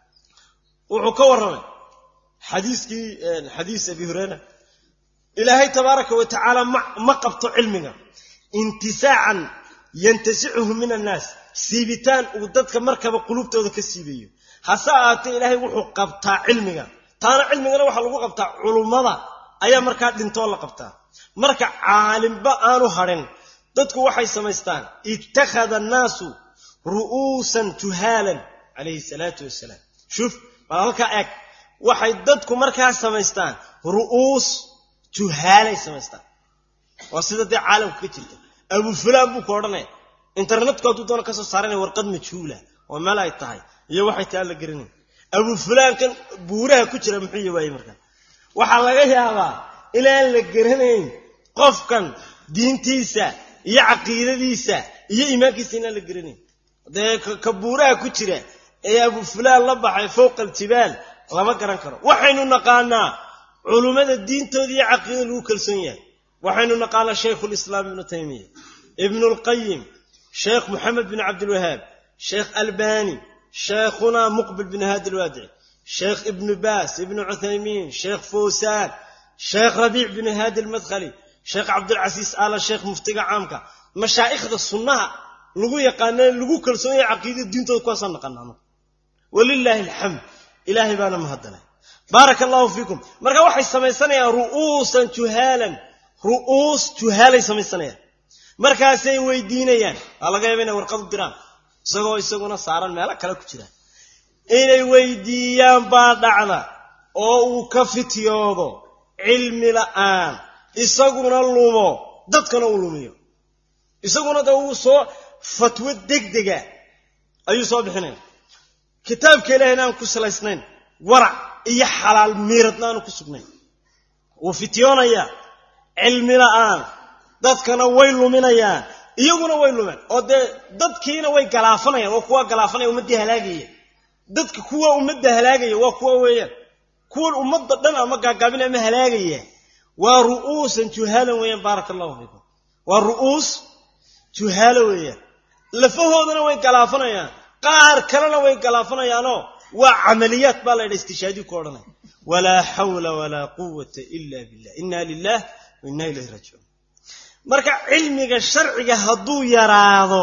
wuxuu ka warramay xadiiskii xadiis abi hureyra ilaahay tabaaraka wa tacaala ma qabto cilmiga intisaacan yantasicuhu min annaas siibitaan uu dadka markaba qulubtooda ka siibayo hase ahaatee ilaahay wuxuu qabtaa cilmiga taana cilmigana waxaa lagu qabtaa culummada ayaa markaa dhintoo la qabtaa marka caalimba aanu hadhin dadku waxay samaystaan ittakhada annaasu ru'uusan juhaalan calayhi salaatu wasalaam shuf bal halkaa eeg waxay dadku markaa samaystaan ru'uus juhaalay samaystaan waa sida dee caalamka ka jirta abu fulaan buu ku odhanaya internetku hadduu doona ka soo saaranaya warqad majhuula oo meel ay tahay iyo waxay tahay aan la garanay abu fulaankan buuraha ku jira muxuu yawaayey markaa waxaa laga yaabaa inaan la garanayn qofkan diintiisa iyo caqiidadiisa iyo iimaankiisa inaan la garanayn dee ka buuraha ku jira ee abu fulaan la baxay fowqa aljibaal lama garan karo waxaynu naqaanaa culummada diintooda iyo caqiidada lagu kalsoon yahay waxaynu naqaanaa shaykhulislaam ibnu taymiya ibnu lqayim sheekh moxamed bin cabdilwahaab sheekh albani sheekhuna muqbil bin haadi alwaadici sheekh ibnu baas ibnu cuthaymiin sheekh fawsaan sheekh rabiic bin haadi almadkhali sheekh cabdulcasiis aala sheekh muftiga caamka mashaa'ikhda sunnaha lagu yaqaana lagu kalsoon yahay caqiidada diintooda kuwaasaan naqanaa walilaahi alxamd ilaahay baana mahadalay baaraka allahu fiikum marka waxay samaysanayaan ru'uusan juhaalan ru'uus juhaalay samaysanayaan markaasay weydiinayaan waa laga yaaba inay warqad u diraan isagoo isaguna saaran meelo kale ku jiraan inay weydiiyaan baa dhacda oo uu ka fityoodo cilmi la'aan isaguna lumo dadkana uu lumiyo isaguna de uu soo fatwo degdega ayuu soo bixinaya kitaabka ilahayna aan ku salaysnayn warac iyo xalaal miiradna aanu ku sugnayn wuu fityoonayaa cilmi la'aan dadkana way luminayaan iyaguna way lumeen oo dee dadkiina way galaafanayaan waa kuwa galaafanaya ummaddii halaagaya dadka kuwa ummadda halaagaya waa kuwa weeyaan kuwan ummadda dhan ama gaagaabin ama halaagaya waa ru'uusan juhaalan weeyaan baaraka allahu fiikum waa ru'uus juhaalo weeyaan lafahoodana way galaafanayaan qaar kalena way galaafanayaanoo waa camaliyaad baa la ydha istishaadiyu ku odhanaya walaa xawla walaa quwata ila billah inna lilah wa inna ilayhi raajicuun marka cilmiga sharciga hadduu yaraado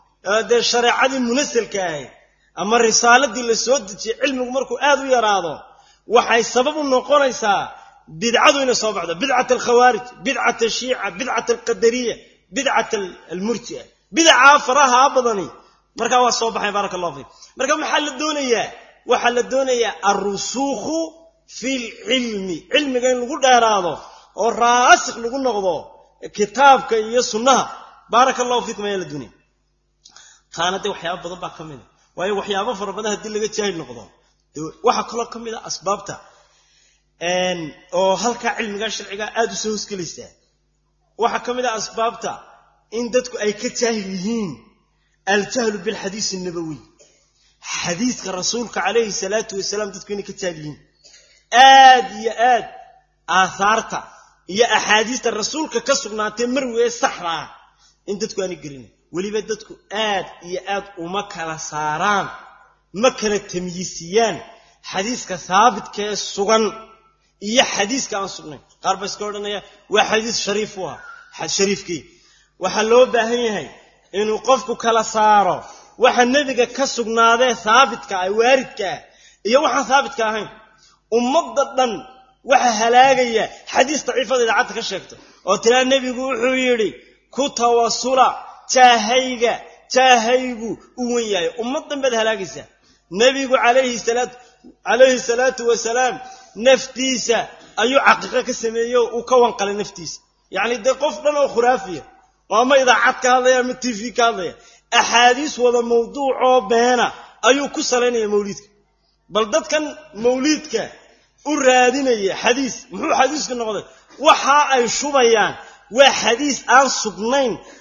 dee shareecadii munasalka ahayd ama risaaladii la soo dejiyey cilmigu markuu aad u yaraado waxay sabab u noqonaysaa bidcadu inay soo baxdo bidcat alkhawaarij bidcat ashiica bidcat alqadariya bidcat almurji'a bidacaa faraha badani markaa waa soo baxay baaraka allahu fiik marka maxaa la doonayaa waxaa la doonayaa alrusuukhu fi lcilmi cilmiga in lagu dheeraado oo raasikh lagu noqdo kitaabka iyo sunnaha baaraka allahu fiikum ayaa la doonaya taana dee waxyaaba badan baa ka mid a waayo waxyaabo fara badan haddii laga jaahil noqdo waxaa kaloo ka mid a asbaabta oo halkaa cilmigaa sharcigaa aada u soo hosgelaysaa waxaa ka mid a asbaabta in dadku ay ka jaahil yihiin aljahlu bilxadiisi nabowiy xadiiska rasuulka calayhi salaatu wasalaam dadku inay ka jaahil yihiin aad iyo aad aahaarta iyo axaadiista rasuulka ka sugnaatee marwee saxda ah in dadku aanay gelinin weliba dadku aad iyo aad uma kala saaraan ma kala tamyiisiyaan xadiiska haabitka ee sugan iyo xadiiska aan sugnayn qaar ba iska odhanaya waa xadiis shariif u ah shariifkii waxaa loo baahan yahay inuu qofku kala saaro waxa nebiga ka sugnaadee haabitka ah waaridka ah iyo waxaan haabitka ahayn ummadda dhan waxa halaagaya xadiis daciifada idaacadda ka sheegto oo tiraa nebigu wuxuu yidhi ku tawasula jaahayga jaahaygu u wen yahay ummad dhan baad halaagaysaa nebigu calayhi salaatu wasalaam naftiisa ayuu caqiiqo ka sameeyey oo uu ka wanqalay naftiisa yacni dee qof dhan oo khuraafiya oo ama idaacad ka hadlaya ama t v ka hadlaya axaadiis wada mawduucoo beena ayuu ku salaynaya mawliidka bal dadkan mawliidka u raadinaya xadiis muxuu xadiisku noqday waxa ay shubayaan waa xadiis aan sugnayn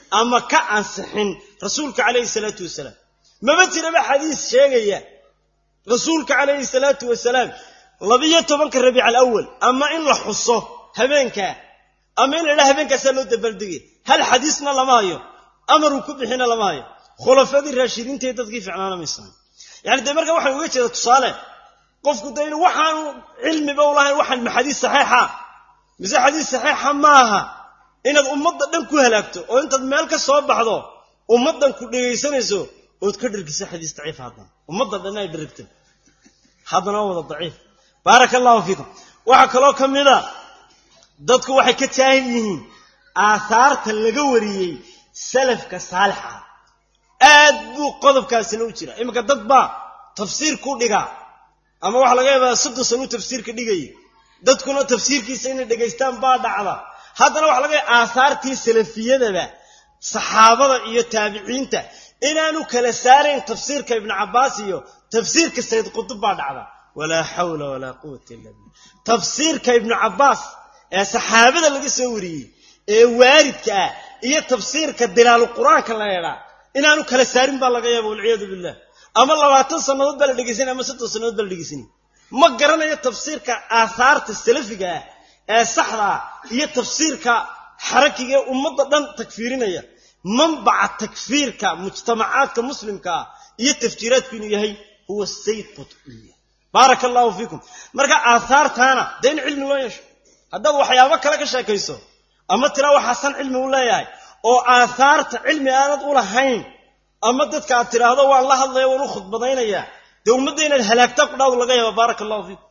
ama ka ansixin rasuulka calayhi salaatu wasalaam maba jiraba xadiis sheegaya rasuulka calayhi salaatu wasalaam labiyo tobanka rabiic alawal ama in la xuso habeenkaa ama in la idhaha habeenkaasaa loo dabaaldegay hal xadiisna lama hayo amaruu ku bixina lama hayo khulafadii raashidiinta ee dadkii ficnaana maysan yani dee marka waxaan uga jeeda tusaale qofku de inu waxaanu cilmiba u lahayn waxaan ma xadiis saxiixa mise xadiis saxiixa maaha inaad ummadda dhan ku halaagto oo intaad meel ka soo baxdo ummaddan ku dhegaysanayso ood ka dhergiso xadiis daciif haddana ummadda dhan ay dherigto haddana waa wada daciif baaraka allahu fiikum waxaa kaloo ka mida dadku waxay ka jaahil yihiin aahaarta laga wariyey salafka saalixa aad buu qodobkaasina u jira iminka dad baa tafsiir ku dhigaa ama waxaa laga yaabaa soddon sano u tafsiirka dhigaya dadkuna tafsiirkiisa inay dhegaystaan baa dhacda haddana waxaa laga yaaba aahaartii salafiyadaba saxaabada iyo taabiciinta inaanu kala saarayn tafsiirka ibnu cabbaas iyo tafsiirka sayd qutub baa dhacda walaa xawla walaa quwata illa billah tafsiirka ibnu cabbaas ee saxaabada laga soo wariyey ee waaridka ah iyo tafsiirka dilaalu qur-aanka la yeedhaa inaanu kala saarin baa laga yaaba walciyaadu billah ama labaatan sannadood baa la dhegaysanay ama soddon sannadood baa la dhegaysanay ma garanayo tafsiirka aahaarta salafiga ah ee saxda ah iyo tafsiirka xarakiga ee ummadda dhan takfiirinaya manbaca takfiirka mujtamacaadka muslimka ah iyo tafjiiraadku inuu yahay huwa sayd qutbiya baaraka allahu fiikum marka aahaartaana dee in cilmi loo yeesho haddaad waxyaabo kale ka sheekayso ama tiraa waxaasan cilmi u leeyahay oo aahaarta cilmi aanad u lahayn ama dadka aad tidhaahdo waan la hadlaya waan u khudbadaynayaa dee ummadda inaad halaagtaa kudhaadu laga yaaba baaraka allahu fiikum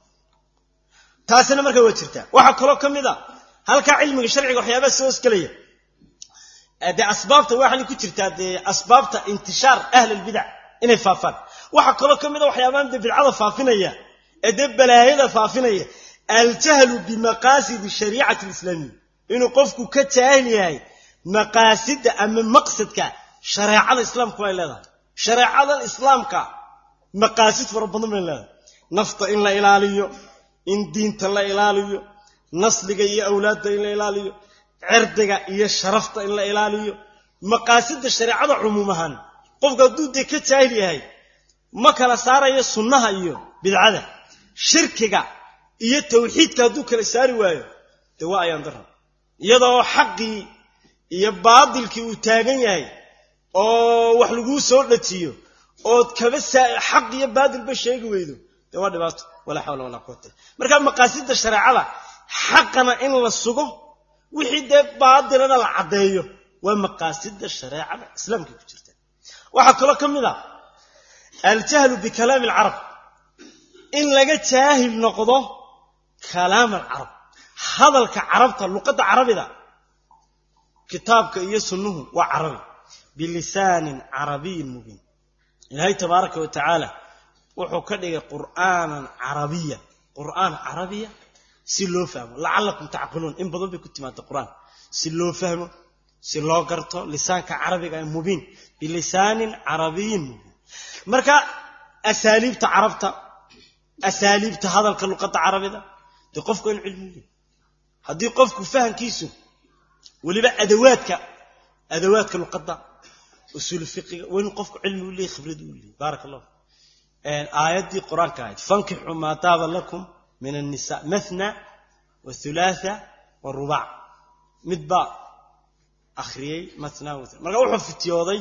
taasina marka waa jirtaa waxaa kaloo ka mid a halkaa cilmiga sharciga waxyaabaha soo hosgelaya dee asbaabta waxaanay ku jirtaa dee asbaabta intishaar ahl albidac inay faafaan waxaa kaloo ka mid a waxyaabahan dee bidcada faafinaya ee dee balaayada faafinaya aljahlu bimaqaasidi shariicati alislaamiya inuu qofku ka jaahil yahay maqaasidda ama maqsadka shareecada islaamku ay leedahay shareecadan islaamka maqaasid fara badan bay leedahay nafta in la ilaaliyo in diinta la ilaaliyo nasliga iyo awlaadda in la ilaaliyo cirdiga iyo sharafta in la ilaaliyo maqaasidda shareecada cumuum ahaan qofku hadduu dee ka jaahil yahay ma kala saarayo sunnaha iyo bidcada shirkiga iyo tawxiidka hadduu kala saari waayo dee waa ayaan dara iyadoo xaqii iyo baadilkii uu taagan yahay oo wax laguu soo dhajiyo ood kaba xaq iyo baadilba sheegi weydo dee waa dhibaato walaa xawla walaa quwata marka maqaasidda shareecada xaqana in la sugo wixii dee baadilana la caddeeyo waa maqaasidda shareecada islaamka ku jirta waxaa kaloo ka mid ah aljahlu bikalaami alcarab in laga jaahil noqdo kalaam alcarab hadalka carabta luqadda carabida kitaabka iyo sunnuhu waa carabi bilisaanin carabiyin mubiin ilaahay tabaaraka wa tacaala wuxuu ka dhigay qur'aanan carabiya qur'aan carabiya si loo fahmo lacallakum tacqiluun in badan bay ku timaada qur-aan si loo fahmo si loo garto lisaanka carabiga ee mubiin bilisaanin carabiyin mubiin marka asaaliibta carabta asaaliibta hadalka luqadda carabida dee qofku in cilmi leey haddii qofku fahamkiisu weliba adawaadka adawaadka luqadda usuul fiqiga waa inuu qofku cilmi u leeyay khibrad u leeyay baaraka allah aayaddii qur-aanka ahayd fankixuu maa taaba lakum min annisa mathna wathulaatha warubac mid baa akhriyey mathna wathula marka wuxuu fitiyooday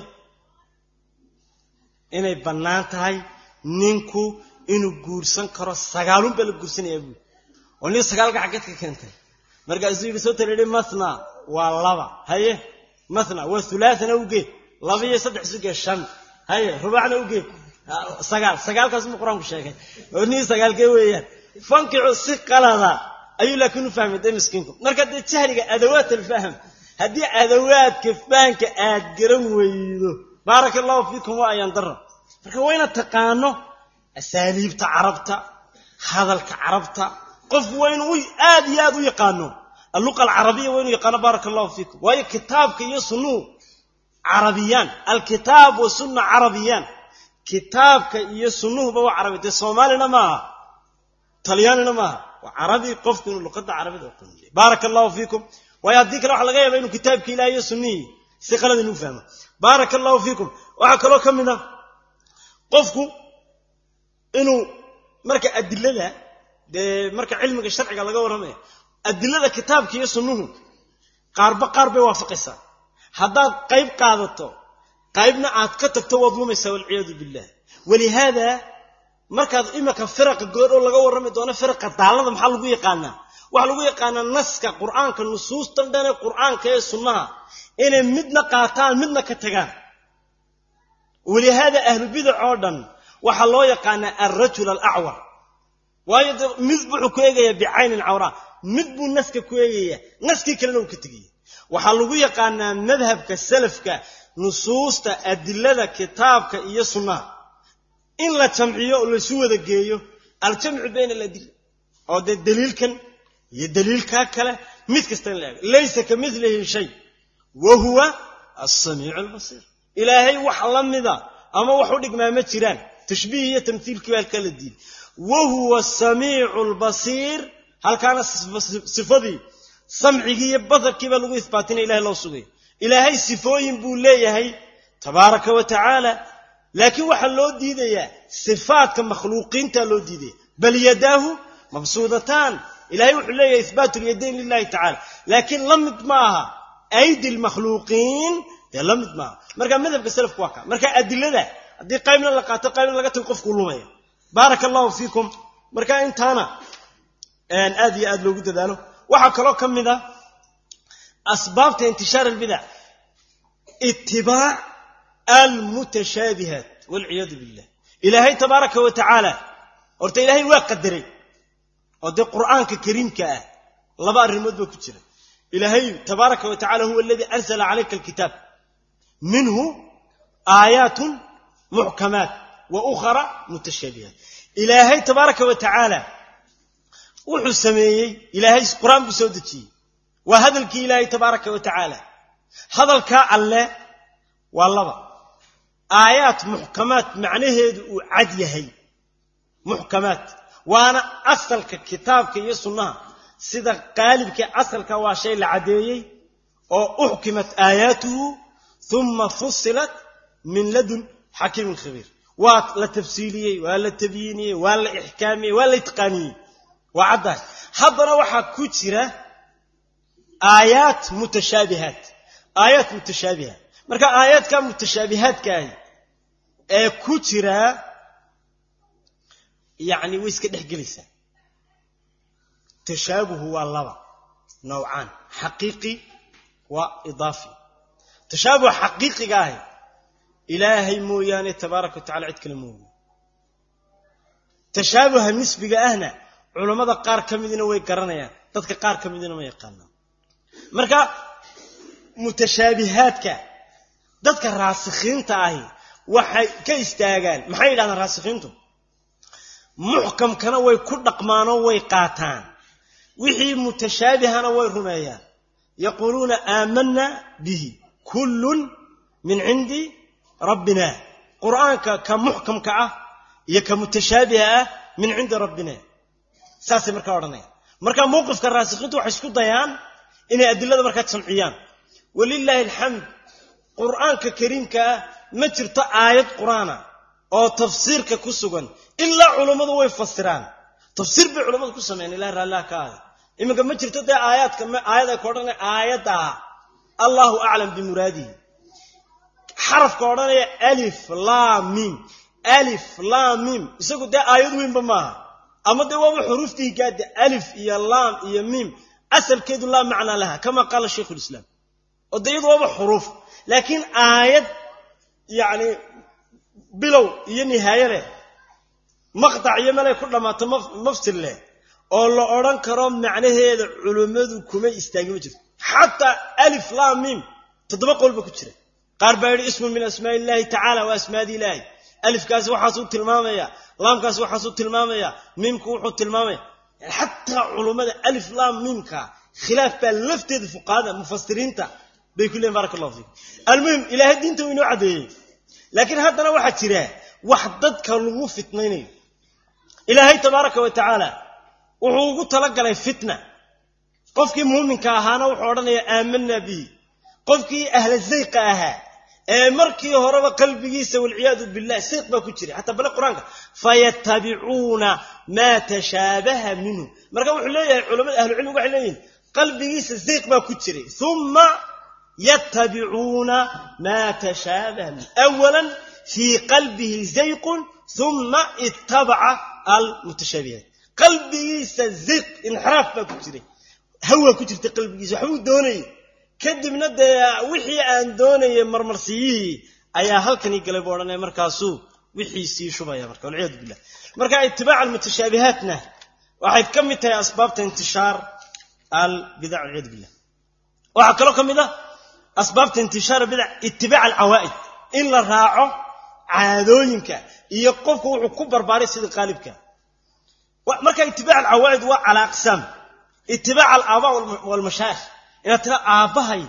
inay bannaan tahay ninku inuu guursan karo sagaalun baa la guursanayaa buuri oo nin sagaalka xaggeed ka keentay markaasuu yidhi soo taliidhi mathna waa laba haye mathna waa hulaathana ugeed laba iyo saddex sugee shan haye rubacna ugeed sagaal sagaalkaas mu qur-aanku sheegay oo nin sagaalkee weeyaan fankicu si qalada ayuu laakiin u fahmay dee miskiinku marka dee jahliga adawaat alfahm haddii adawaadka fahamka aad garan weydo baaraka allahu fiikum waa ayaan dara marka waa inaad taqaano asaaliibta carabta hadalka carabta qof waa inuu aad iyo aad u yaqaano alluqa alcarabiya waa inuu yaqaano baaraka allahu fiikum waayo kitaabka iyo sunnuhu carabiyaan alkitaab wasunna carabiyaan kitaabka iyo sunnuhuba waa carabi dee soomaalina maaha talyaanina maaha waa carabi qofku inuu luqadda carabida aqoonay baaraka allahu fiikum waayo haddii kale waxaa laga yaaba inuu kitaabkii ilaah iyo sunnihii si qalad inuu fahmo baaraka allahu fiikum waxaa kaloo ka mid ah qofku inuu marka adilada dee marka cilmiga sharciga laga warramaya adilada kitaabka iyo sunnuhu qaarba qaar bay waafaqaysaa haddaad qayb qaadato qaybna aad ka tagto waad lumaysaa walciyaadu billah walihaada markaad imika firaqa goor oo laga warrami doono firaqa daallada maxaa lagu yaqaanaa waxaa lagu yaqaanaa naska qur'aanka nusuustan dhane qur'aanka ee sunnaha inay midna qaataan midna ka tagaan walihaada ahlubidac oo dhan waxaa loo yaqaanaa alrajul alacwar waayo de mid wuxuu ku eegayaa bicaynin cawraa mid buu naska ku eegayaa naskii kalena uu ka tegaya waxaa lagu yaqaanaa madhabka salafka nusuusta adilada kitaabka iyo sunnaha in la jamciyo oo laisu wada geeyo aljamcu bayna aladila oo dee daliilkan iyo daliilkaa kale mid kasta in la eego laysa ka milihi shay wa huwa alsamiicu albasiir ilaahay wax la mida ama wax u dhigmaa ma jiraan tashbiih iyo tamhiilkii baa halkaa la diiday wa huwa asamiicu albasiir halkaana sifadii samcigii iyo basarkii baa lagu isbaatinaya ilahay loo sugay ilaahay sifooyin buu leeyahay tabaaraka wa tacaala laakiin waxaa loo diidayaa sifaadka makhluuqiinta loo diidaya bal yadaahu mabsuudataan ilahay wuxuu leeyahay ihbaatu lyadayn lilahi tacala laakiin la mid ma aha aydi lmakhluuqiin dee la mid maaha marka madhabka salafku waa kaa marka adilada haddii qaybna la qaato qaybna laga tago qofkuu lumaya baaraka allahu fiikum marka intaana aad iyo aad loogu dadaalo waxaa kaloo ka mid a asbaabta intishaar albidac itibaac almutashaabihaat walciyaadu billah ilaahay tabaaraka wa tacaala horta ilaahay waa qadaray oo dee qur'aanka kariimka ah laba arrimood baa ku jira ilaahay tabaaraka wa tacala huwa aladii arsala calayka alkitaab minhu aayaatun muxkamaat wa ukhara mutashaabihaat ilaahay tabaaraka wa tacaala wuxuu sameeyey ilaahay qur-aan buu soo dejiyey waa hadalkii ilaahay tabaaraka wa tacaala hadalkaa alle waa laba aayaat muxkamaat macnaheedu uu cad yahay muxkamaat waana asalka kitaabka iyo sunnaha sida qaalibka asalka waa shay la caddeeyey oo uxkimat aayaatuhu uma fusilat min ladun xakiimin khabiir waa la tafsiiliyey waa la tabyiiniyey waa la ixkaamiyey waa la itqaaniyey waa caddahay haddana waxaa ku jira aayaat mutashaabihaat aayaat mutashaabihaat marka aayaadka mutashaabihaadka ahi ee ku jira yacni way iska dhex gelaysaa tashaabuhu waa laba nowcaan xaqiiqi waa idaafi tashaabuha xaqiiqiga ahi ilaahay mooyaane tabaaraka wa tacala cid kale mooye tashaabuha nisbiga ahna culammada qaar ka midina way garanayaan dadka qaar ka midina ma yaqaanaan marka mutashaabihaadka dadka raasikhiinta ahi waxay ka istaagaan maxay yidhahdaan raasikhiintu muxkamkana way ku dhaqmaanoo way qaataan wixii mutashaabihana way rumeeyaan yaquuluuna aamanna bihi kullun min cindi rabbina qur'aanka ka muxkamka ah iyo ka mutashaabiha ah min cindi rabbina saasay markaa odhanayaan marka mowqifka raasikhiintu waxay isku dayaan inay adilada markaa jamciyaan walilaahi alxamd qur'aanka kariimka ah ma jirto aayad qur'aana oo tafsiirka ku sugan ilaa culummadu way fasiraan tafsiir bay culummadu ku sameeyaan ilahi raalliha ka aada iminka ma jirto dee aayaadka aayad ay ka odhanaya aayaddaa allahu aclam bimuraadihi xarafka odhanaya alif laa mim alif laa mim isagu dee aayad weynba maaha ama dee waaba xuruuftii gaade alif iyo laam iyo mim asalkeedu laa macnaa laha kama qaala shaykhu lislaam oo dee iyadu waaba xuruuf laakiin aayad yacni bilow iyo nihaaye leh maqtac iyo melay ku dhammaato mafsil leh oo la odhan karo macnaheeda culummadu kuma istaagin ma jirto xataa alif laa mim toddoba qolba ku jira qaar baa yidhi ismun min asmaa illaahi tacaala waa asmaadi ilaahi alifkaasi waxaasuu tilmaamaya laamkaasi waxaasuu tilmaamaya miimku wuxuu tilmaamaya xataa culummada alif laam miimka khilaaf baa lafteeda fuqahada mufasiriinta bay ku leeyiin baraka allahu fiikum almuhim ilaahay diinta uu inoo caddeeyey laakiin haddana waxaa jira wax dadka lagu fitnaynayo ilaahay tabaaraka wa tacaala wuxuu ugu talagalay fitna qofkii muuminka ahaana wuxuu odhanayaa aamanaa bihi qofkii ahla zayqa ahaa ee markii horeba qalbigiisa walciyaadu billah sayq baa ku jiray xataa bale qur-aanka fayatabicuuna maa tashaabaha minhu marka wuxuu leeyahay culamada ahlucilmigu waxay leeyihin qalbigiisa sayq baa ku jiray uma yatabicuuna maa tashaabaha minhu awalan fii qalbihi zayqun uma ittabaca almutashaabihaat qalbigiisa zayq inxiraaf baa ku jiray hawaa ku jirtay qalbigiisa waxbuu doonayay kadibna dee wixii aan doonayay marmarsiyihii ayaa halkanii galay buu odhanaya markaasuu wixii sii shubaya marka walciyadu billah marka itibaac almutashaabihaatna waxay ka mid tahay asbaabta intishaar albidac walciyadu billah waxaa kaloo ka mid ah asbaabta intishaar bidac itibaac alcawaa'id in la raaco caadooyinka iyo qofku wuxuu ku barbaaray sidii qaalibka marka itibaac alcawaa'id waa calaa aqsaam itibaac alaabaa walmashaayikh inaad tira aabbahay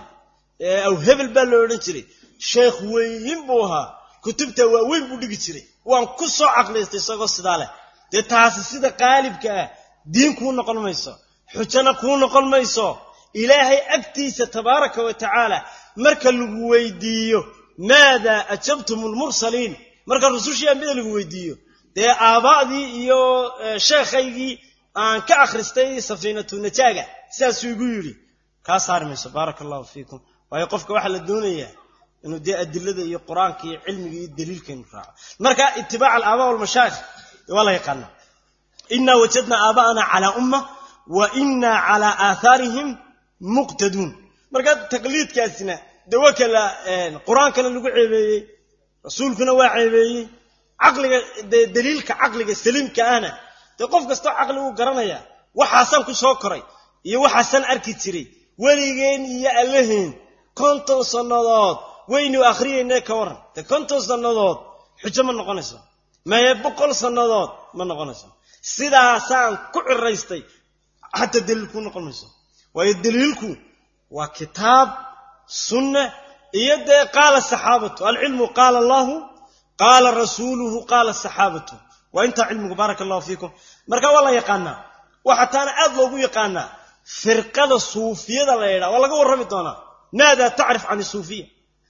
aw hebel baa loo odhan jiray sheekh weyn buu ahaa kutubta waaweyn buu dhigi jiray waan ku soo caqliystay isagoo sidaa leh dee taasi sida qaalibka ah diin kuu noqon mayso xujana kuu noqon mayso ilaahay agtiisa tabaaraka wa tacaala marka lagu weydiiyo maada ajabtum lmursaliin marka rusushii ambida lagu weydiiyo dee aaba'dii iyo sheekhaygii aan ka akhristay safiinatu najaaga sidaasuu igu yidhi kaa saari mayso baaraka allahu fiikum waayo qofka waxaa la doonayaa inuu dee adilada iyo qur-aanka iyo cilmiga iyo daliilka inu raaco marka itibaac alaabaa walmashaayikh waa la yaqaana inaa wajadna aaba'ana calaa umma wa inaa calaa aathaarihim muqtaduun marka taqliidkaasina de waa kala qur-aankana lagu ceebeeyey rasuulkuna waa ceebeeyey caqliga dee daliilka caqliga saliimka ahna dee qof kastoo caqli uu garanaya waxaasaan ku soo koray iyo waxaasaan arki jiray weligeen iyo allaheen konton sannadood waynu akhriyaynee ka warran dee konton sannadood xujo ma noqonayso maye boqol sannadood ma noqonayso sidaasaan ku ciraystay xataa daliilkuu noqon mayso waayo daliilku waa kitaab sunna iyo dee qaala saxaabatu alcilmu qaala allahu qaala rasuuluhu qaala saxaabatu waa intaa cilmigu baaraka allahu fiikum marka waa la yaqaanaa waxaa taana aad loogu yaqaanaa firqada suufiyada la yidhaha waa laga warrami doonaa maadaa tacrif can suufiya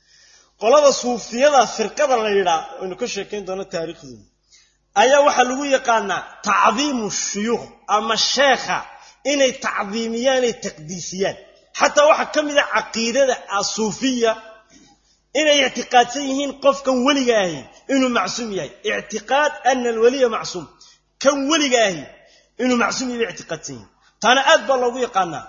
qolada suufiyada firqada la yidhaha waynu ka sheekayn doona taariikhdooda ayaa waxaa lagu yaqaanaa tacdiimu shuyuukh ama sheekha inay tacdiimiyaan inay taqdiisiyaan xataa waxaa ka mid a caqiidada asuufiya inay ictiqaadsan yihiin qofkan weliga ahi inuu macsuum yahay ictiqaad ana alweliya macsuum kan weliga ahi inuu macsuum yahay bay ictiqaadsan yihiin taana aad baa loogu yaqaanaa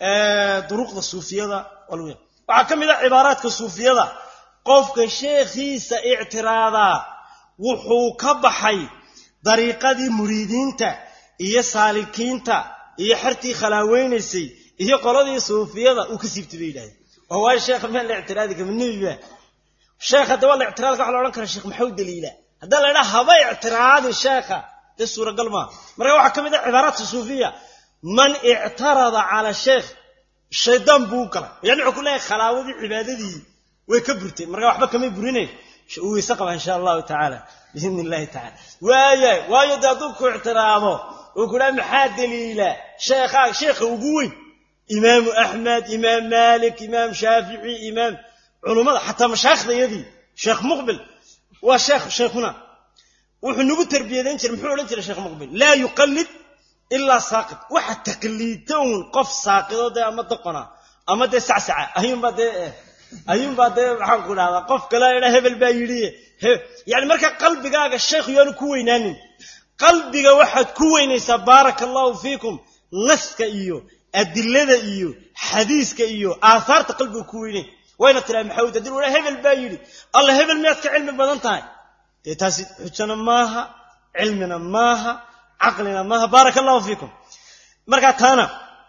duruqda suufiyada waxaa ka mid a cibaaraadka suufiyada qofka sheekhiisa ictiraadaa wuxuu ka baxay dariiqadii muriidiinta iyo saalikiinta iyo xertii khalaaweynaysa iyo qoladii suufiyada uu ka siibtay bay yidhahdeen oo waayo sheekha meel la ictiraadi kama nebiba sheekh hadda waa la ictiraadka waxa la odhan karaa sheekh maxuu daliila haddaa la idhaha haba ictiraadin sheekha dee suuragal maaha marka waxaa ka mid ah cibaaraadka suufiya man ictarada cala sheekh shaydaan buu u galay yani wuxuu ku leeyahay khalaawadi cibaadadii way ka burteen marka waxba kamay burinayn uu weyse qaba insha allahu tacaala biidni illahi tacala waaya waayo dee hadduu ku ictiraado uu ku dhaha maxaa daliila sheekhaa sheekha ugu weyn imaamu axmed imaam malik imaam shaafici imaam culummada xataa mashaayikhda iyadii sheekh muqbil waa sheekh sheekhuna wuxuu nagu tarbiyadayn jiray muxuu odhan jiray sheekh muqbil laa yuqallid ilaa saaqid waxa taqliida uun qof saaqidoo dee ama doqona ama dee sacsaca ayuunbaa dee ayuunbaa dee maxaan ku dhahdaa qof kale idha hebel baa yidhi yani marka qalbigaaga sheekhu yaanu ku weynaanin qalbiga waxaad ku weynaysaa baaraka allahu fiikum naska iyo adilada iyo xadiiska iyo aahaarta qalbiga ku weynay wayna tiraa maxawd haddii lu hebel baa yidhi alla hebel miyaad ka cilmi badan tahay dee taasi xujana maaha cilmina maaha caqlina maaha baaraka allahu fiikum markaa taana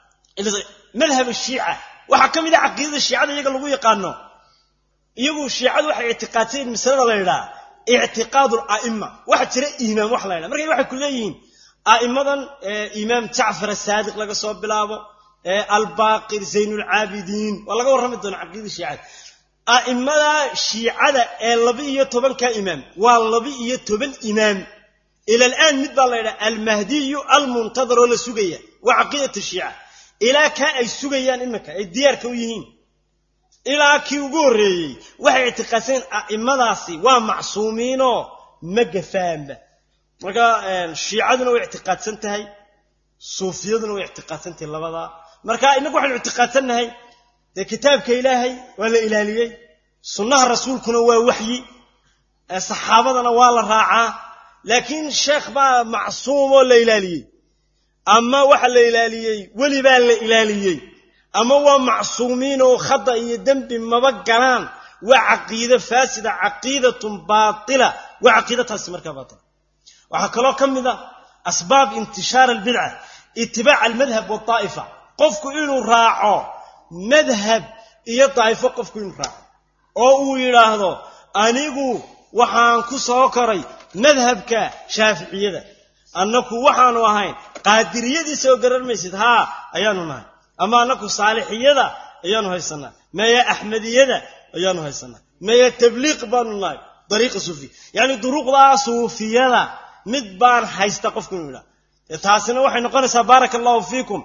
madhab shiica waxaa ka mid a caqiidada shiicada iyaga lagu yaqaano iyagu shiicadu waxay ictiqaadsan yihin masalada la yidhaha ictiqaadu ala'ima waxa jira iimaam wax la ydhaha marka waxay ku leeyihiin a'immadan imaam jacfar asaadiq laga soo bilaabo albaqir zaynulcaabidiin waa laga warrami doona caqiidada shiicada a'immada shiicada ee laba iyo tobanka imaam waa laba iyo toban imaam ila alaan mid baa la ydhaha almahdiyu almuntadar oo la sugaya waa caqiidatu shiica ilaa kaa ay sugayaan iminka ay diyaarka u yihiin ilaa kii ugu horreeyey waxay ictiqaadseen a'immadaasi waa macsuumiinoo ma gafaanba marka shiicaduna way ictiqaadsan tahay suufiyaduna way ictiqaadsan tahay labadaa marka innagu waxaynu ictiqaadsannahay dee kitaabka ilaahay waa la ilaaliyey sunnaha rasuulkuna waa waxyi saxaabadana waa la raacaa laakiin sheekh baa macsuumoo la ilaaliyey ama waxa la ilaaliyey weli baa la ilaaliyey ama waa macsuumiin oo khada iyo dembi maba galaan waa caqiide faasida caqiidatun baatila waa caqiidataasi markaa baatila waxaa kaloo ka mid a asbaab intishaar albidca itibaac almadhab waaa'ifa qofku inuu raaco madhab iyo daa'ifo qofku inuu raaco oo uu yidhaahdo anigu waxaan ku soo koray madhabka shaaficiyada annaku waxaanu ahayn qaadiriyadiisa oo garan maysid haa ayaanu nahay ama annaku saalixiyada ayaanu haysanaa maya axmediyada ayaanu haysanaa maya tabliiq baanu nahay dariiqa suufiya yacni duruuqdaa suufiyada mid baan haysta qofku inuu yidhaha dee taasina waxay noqonaysaa baaraka allahu fiikum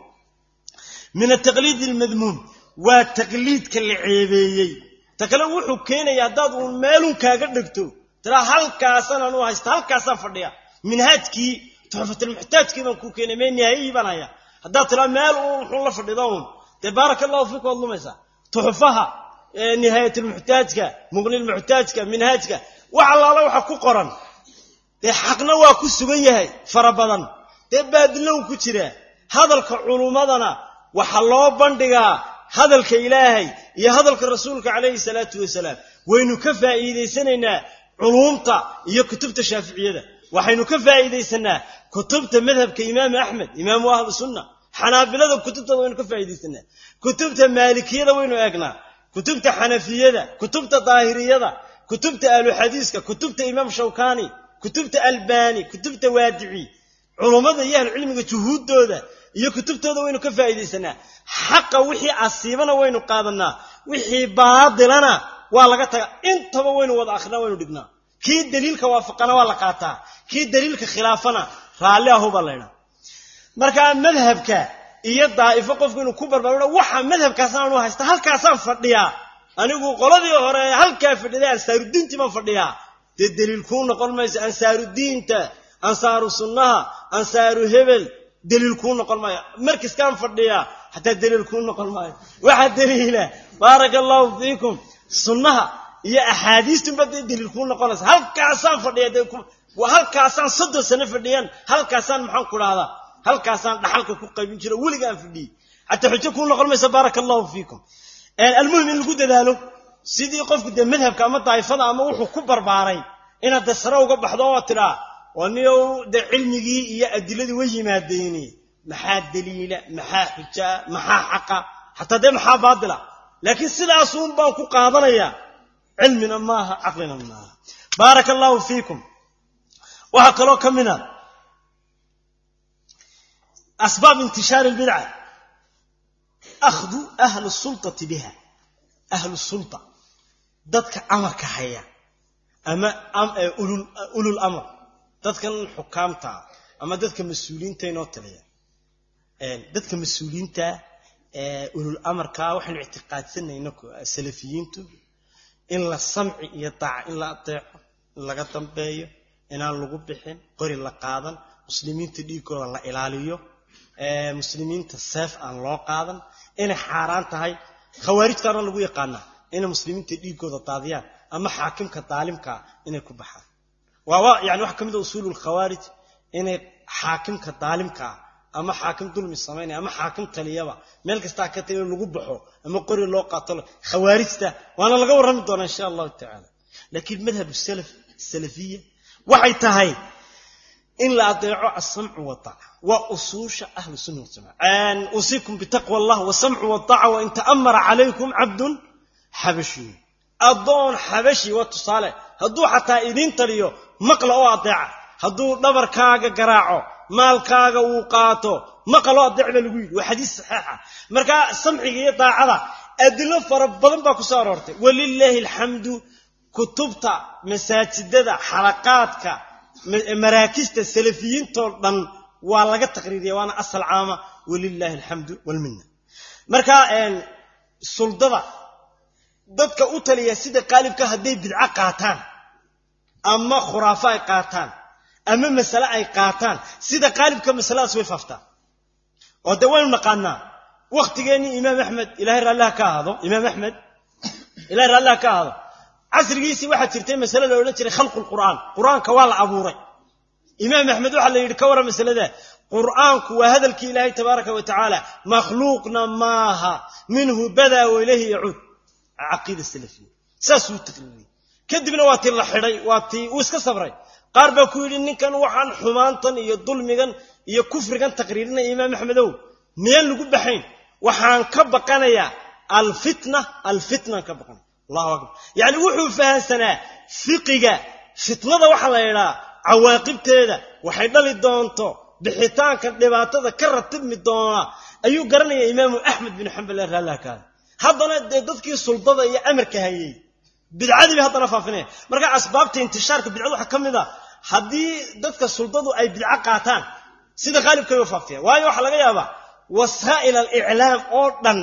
min ataqliid almadmuum waa taqliidka la ceebeeyey ta kale wuxuu keenaya haddaad uun meelun kaaga dhegto tiraa halkaasaan anu haysta halkaasaan fadhiya minhaajkii tuxfatilmuxtaajkii baan kuu keenay mee nihaayihii baan hayaa haddaad tiraa meel uun wuxuu la fadhida uun dee baaraka allahu fiikum waad lumaysaa tuxfaha nihaayatulmuxtaajka muqnilmuxtaajka minhaajka wax allaala waxa ku qoran dee xaqna waa ku sugan yahay fara badan dee baadilow ku jira hadalka culummadana waxaa loo bandhigaa hadalka ilaahay iyo hadalka rasuulka calayhi salaatu wasalaam waynu ka faa'iidaysanaynaa culuumta iyo kutubta shaaficiyada waxaynu ka faa'iidaysanaa kutubta madhabka imaamu axmed imaamu ahlu sunna xanaabilada kutubtooda waynu ka faa'iidaysanaa kutubta maalikiyada waynu eegnaa kutubta xanafiyada kutubta daahiriyada kutubta ahluxadiiska kutubta imaam shawkani kutubta albani kutubta waadici culummada iyo ahlucilmiga juhuuddooda iyo kutubtooda waynu ka faa'iidaysanaa xaqa wixii asiibana waynu qaadanaa wixii baadilana waa laga tagaa intaba waynu wada akrinaa waynu dhignaa kii daliilka waafaqana waa la qaataa kii daliilka khilaafana raalli ahu baa laydhaa marka madhabka iyo daa'ifo qofku inuu ku barbaaro waxa madhabkaasaan anu haysta halkaasaan fadhiyaa anigu qoladii hore halkaa fadhiday ansaarudiintii baan fadhiyaa dee daliil kuu noqon mayso ansaarudiinta ansaaru sunnaha ansaaru hebel daliil kuu noqon maayo markaskaan fadhiyaa xataa daliil kuu noqon maayo waxaa daliila baaraka allahu fiikum sunnaha iyo axaadiistunba dee daliil kuu noqonaysa halkaasaan fadhiya dee halkaasaan soddon sano fadhiyan halkaasaan maxaan ku dhahdaa halkaasaan dhaxalka ku qaybin jiro weliga aan fadhiyey xataa xujo kuu noqon maysa baaraka allahu fiikum almuhim in lagu dadaalo sidii qofku dee madhabka ama daa'ifada ama wuxuu ku barbaaray inaad dee sare uga baxdo oo tidhaa oo niyow dee cilmigii iyo adiladii way yimaadeeni maxaa daliila maxaa xujaa maxaa xaqa xataa dee maxaa baatila laakiin sidaasuun baan ku qaadanayaa cilmina maaha caqlina maaha baaraka allahu fiikum waxaa kaloo ka mid a asbaab intishaari albidca akhdu ahlu sultati biha ahlu sulta dadka amarka haya ama ulul amr dadkan xukaamta ama dadka mas-uuliyiinta inoo taliya dadka mas-uuliyiinta ulul amarka waxaynu ictiqaadsanayna salafiyiintu in la samci iyo daaca in la adeeco in laga dambeeyo inaan lagu bixin qori la qaadan muslimiinta dhiigooda la ilaaliyo muslimiinta seef aan loo qaadan inay xaaraan tahay khawaarijtaana lagu yaqaanaa inay muslimiinta dhiigooda daadiyaan ama xaakimka daalimkaa inay ku baxaan waaba yani waxa ka mid a usuululkhawaarij inay xaakimka daalimkaa ama xaakim dulmi samaynaya ama xaakim taliyaba meel kastaa ka tali in lagu baxo ama qori loo qaato khawaarijta waana laga warrami doonaa insha allahu tacaala laakiin madhab salaf salafiya waxay tahay in la adeeco asamcu wadaaca waa usuusha ahlu sunna waljamaca usiikum bitaqwa allah wasamcu wadaaca wain ta'amara calaykum cabdun xabashiy addoon xabashi waa tusaale hadduu xataa idiin taliyo maqla oo adeeca hadduu dhabarkaaga garaaco maalkaaga uu qaato maqal oo adeec baa lagu yidhi waa xadiis saxiixa marka samciga iyo daacada adilo fara badan baa ku soo aroortay walilaahi alxamdu kutubta masaajidada xalaqaadka maraakista salafiyiintoo dhan waa laga taqriiriya waana asal caama walilaahi alxamdu walminna marka suldada dadka u taliya sida qaalibka hadday bidco qaataan ama khuraafo ay qaataan ama masale ay qaataan sida qaalibka masaladaas way faaftaan oo dee waynu naqaanaa wakhtigeennii imaam axmed ilahay raalliha ka ahaado imaam axmed ilahay raalliha ka ahaado casrigiisii waxaa jirtay masale la odhan jiray khalqu lqur'aan qur'aanka waa la abuuray imaam axmed waxaa la yidhi ka warran masalada qur'aanku waa hadalkii ilaahay tabaaraka wa tacaala makhluuqna maaha minhu badaa wa ilayhi yacuud caqiida salafiya saasuu taqriiriyey kadibna waa tii la xidhay waa tii uu iska sabray qaar baa ku yidhi ninkan waxaan xumaantan iyo dulmigan iyo kufrigan taqriirinaya imaam axmedow miyaan lagu baxayn waxaan ka baqanayaa alfitna alfitnaan ka baqanaya allahu akbar yacni wuxuu fahamsanaa fiqiga fitnada waxaa la yidhaha cawaaqibteeda waxay dhali doonto bixitaanka dhibaatada ka ratibmi doona ayuu garanaya imaamu axmed bin xambal ee raallah kaada haddana dee dadkii suldada iyo amarka hayey bidcadii bay haddana faafinaya marka asbaabta intishaarka bidcada waxaa ka mid a haddii dadka suldadu ay bidco qaataan sida qaalibkay u faafiya waayo waxaa laga yaabaa wasaa'il aliclaam oo dhan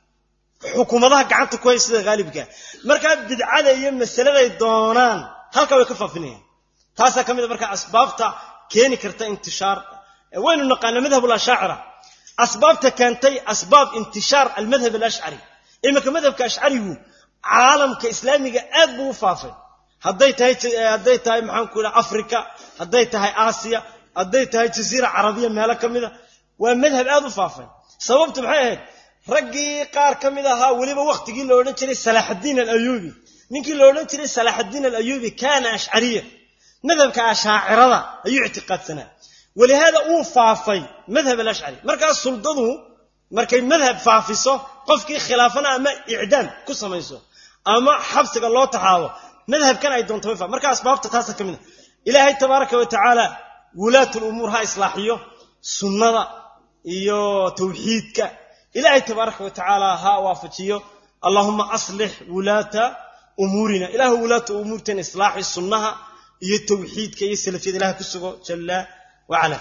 xukuumadaha gacanta ku hay sida haalibka markaa bidcada iyo masaladay doonaan halkaa way ka faafinayaan taasaa ka mid a marka asbaabta keeni karta intishaar waynu naqaana madhab lashaacira asbaabta keentay asbaab intishaar almadhab alashcari iminka madhabka ashcarigu caalamka islaamiga aad buu u faafay hadday tahay hadday tahay maxaanku idhaha africa hadday tahay aasiya hadday tahay jaziira carabiya meelo ka mida waa madhab aad u faafay sababtu maxay ahayd raggii qaar ka mid ahaa weliba wakhtigii la odhan jiray salaaxaddiin alayuubi ninkii la odhan jiray salaaxaddiin alayuubi kaana ashcariya madhabka ashaacirada ayuu ictiqaadsanaa walihaada uu faafay madhab alashcari markaas suldadu markay madhab faafiso qofkii khilaafana ama icdaam ku samayso ama xabsiga loo taxaabo madhabkan ay doonto way marka asbaabta taasa ka mid a ilaahay tabaaraka wa tacaala wulaatu lumuur ha islaaxiyo sunnada iyo tawxiidka ilaahay tabaaraka wa tacaala ha waafajiyo allahuma aslix wulaata umuurina ilaahu wulaata umuurteena islaaxi sunnaha iyo tawxiidka iyo salafiyada ilaha ku sugo jala wacala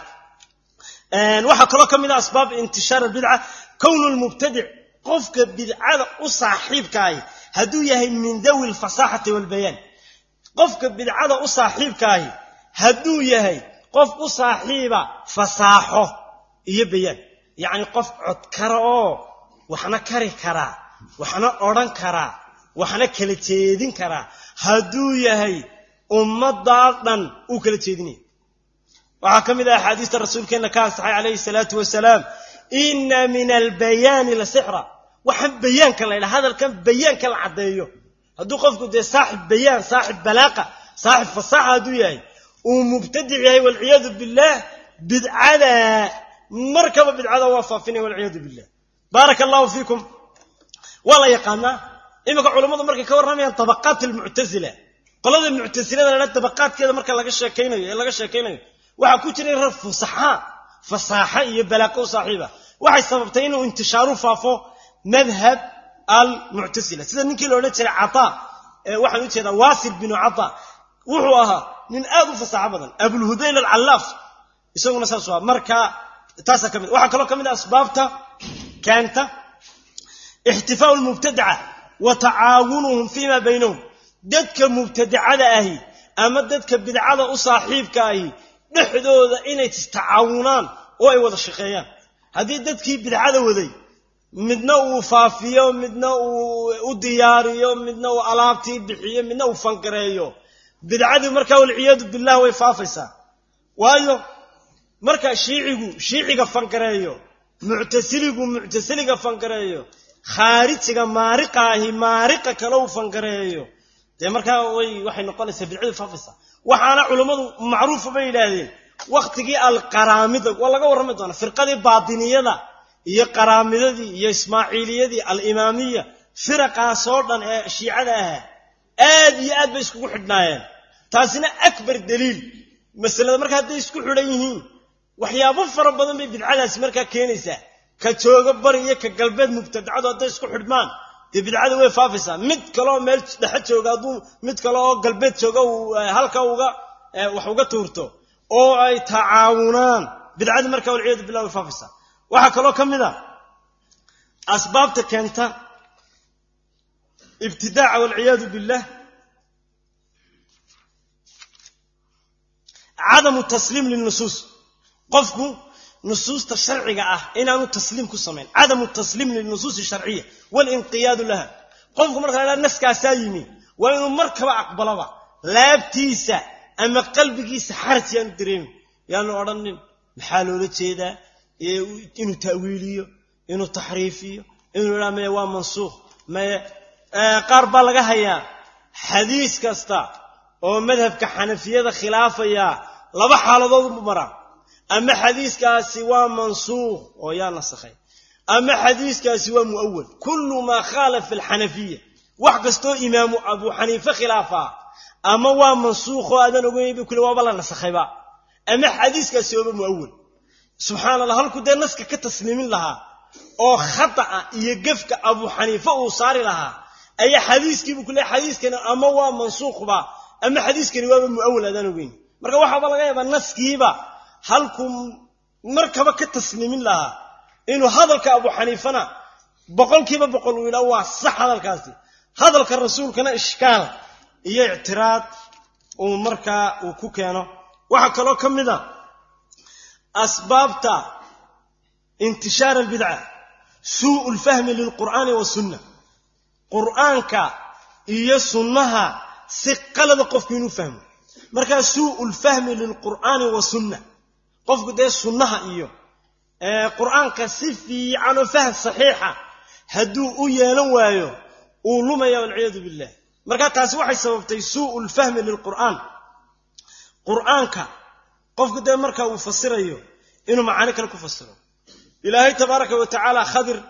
waxaa kaloo ka mid a asbaab intishaar albidca kownu lmubtadic qofka bidcada u saaxiibkaahi hadduu yahay min dawi alfasaxati walbayaan qofka bidcada u saaxiibkaahi hadduu yahay qof u saaxiiba fasaaxo iyo bayaan yacni qof codkara oo waxna kari karaa waxna odhan karaa waxna kala jeedin karaa hadduu yahay ummaddaa dhan uu kala jeedinaya waxaa ka mid ah axaadiista rasuulkeenna ka ansaxay calayhi salaatu wasalaam inna min albayaani la sixra waxaan bayaanka la ydhaha hadalkan bayaanka la caddeeyo hadduu qofku dee saaxib bayaan saaxib balaaqa saaxib fasaxa hadduu yahay uu mubtadic yahay walciyaadu billaah bidcada markaba bidcada waa faafinaya walciyaadu billah baaraka allahu fiikum waa la yaqaanaa iminka culammadu markay ka warramayaan tabaqaat almuctasila qolada muctasilada la tabaqaadkeeda marka laga sheekaynayo ee laga sheekaynayo waxaa ku jiray rag fusaxa fasaaxa iyo balaaqo u saaxiiba waxay sababtay inuu intishaaru faafo madhab almuctasila sida ninkii la odhan jiray cataa waxaan u jeedaa waasil binu cataa wuxuu ahaa nin aad u fasaaxo badan abulhudayl alcallaaf isaguna saasuu ahaa marka taasaa ka mid waxaa kaloo ka mid ah asbaabta keenta ixtifaau lmubtadaca wa tacaawunuhum fima baynahum dadka mubtadacada ahi ama dadka bidcada u saaxiibka ahi dhexdooda inay istacaawunaan oo ay wada shaqeeyaan haddii dadkii bidcada waday midna uu faafiyo midna uu u diyaariyo midna uu alaabtii bixiyo midna uu fangareeyo bidcadii markaa walciyaadu billah way faafaysaa waayo marka shiicigu shiiciga fangareeyo muctasiligu muctasiliga fangareeyo khaarijiga maariqa ahi maariqa kale uu fangareeyo dee markaa way waxay noqonaysaa bidcadii faafaysaa waxaana culummadu macruufa bay yidhaahdeen wakhtigii alqaraamida waa laga warrami doonaa firqadii baatiniyada iyo qaraamidadii iyo ismaaciiliyadii alimaamiya firaqaasoo dhan ee shiicada ahaa aad iyo aad bay iskugu xidhnaayeen taasina akbar daliil masalada marka hadday isku xidhan yihiin waxyaabo fara badan bay bidcadaasi markaa keenaysaa ka jooga bari iyo ka galbeed mubtadacadu hadday isku xidhmaan dee bidcada way faafaysaa mid kaleoo meel dhexe jooga hadduu mid kale oo galbeed jooga uu halka uga wax uga tuurto oo ay tacaawunaan bidcadii markaa walciyadu billah way faafaysaa waxaa kaloo ka mid a asbaabta keenta ibtidaaca walciyaadu billah cadamu tasliim lilnusuus qofku nusuusta sharciga ah inaanu tasliim ku samayn cadamu tasliim lilnusuusi sharciya walinqiyaadu laha qofku marka la naskaasaa yimi waa inuu markaba aqbalaba laabtiisa ama qalbigiisa xaraj yaanu dareemin yaanu odhanin maxaa loola jeedaa inuu ta'wiiliyo inuu taxriifiyo inuu idhaa maya waa mansuukh maya qaar baa laga hayaa xadiis kasta oo madhabka xanafiyada khilaafaya laba xaaladood u maraa ama xadiiskaasi waa mansuukh oo yaa nasakhay ama xadiiskaasi waa mu'awal kullu maa khaalafa alxanafiya wax kastoo imaamu abu xaniife khilaafaa ama waa mansuukh oo aadan ogeyn bu kule waaba la nasakhayba ama xadiiskaasi waaba mu'awal subxaana allah halkuu dee naska ka tasliimin lahaa oo khata'a iyo gefka abu xaniife uu saari lahaa ayaa xadiiskiibu kule xadiiskani ama waa mansuukhba ama xadiiskani waaba mu'awal aadaan ogeyn marka waxaaba laga yaabaa naskiiba halkuu markaba ka tasliimin lahaa inuu hadalka abu xaniifana boqolkiiba boqol uu yidhaha waa sax hadalkaasi hadalka rasuulkana ishkaal iyo ictiraad uu markaa uu ku keeno waxaa kaloo ka mid a asbaabta intishaar albidca suu'u lfahmi lilqur'aani wasunna qur'aanka iyo sunnaha si qalada qofku inuu fahmo markaa suu'u lfahmi lilqur'aani wasunna qofku dee sunnaha iyo qur'aanka si fiican oo fahm saxiixa hadduu u yeelan waayo uu lumaya walciyaadu billah markaa taasi waxay sababtay suu'u lfahmi lilqur'aan qur'aanka qofku dee marka uu fasirayo inuu macaani kale ku fasiro ilaahay tabaaraka wa tacaala khadir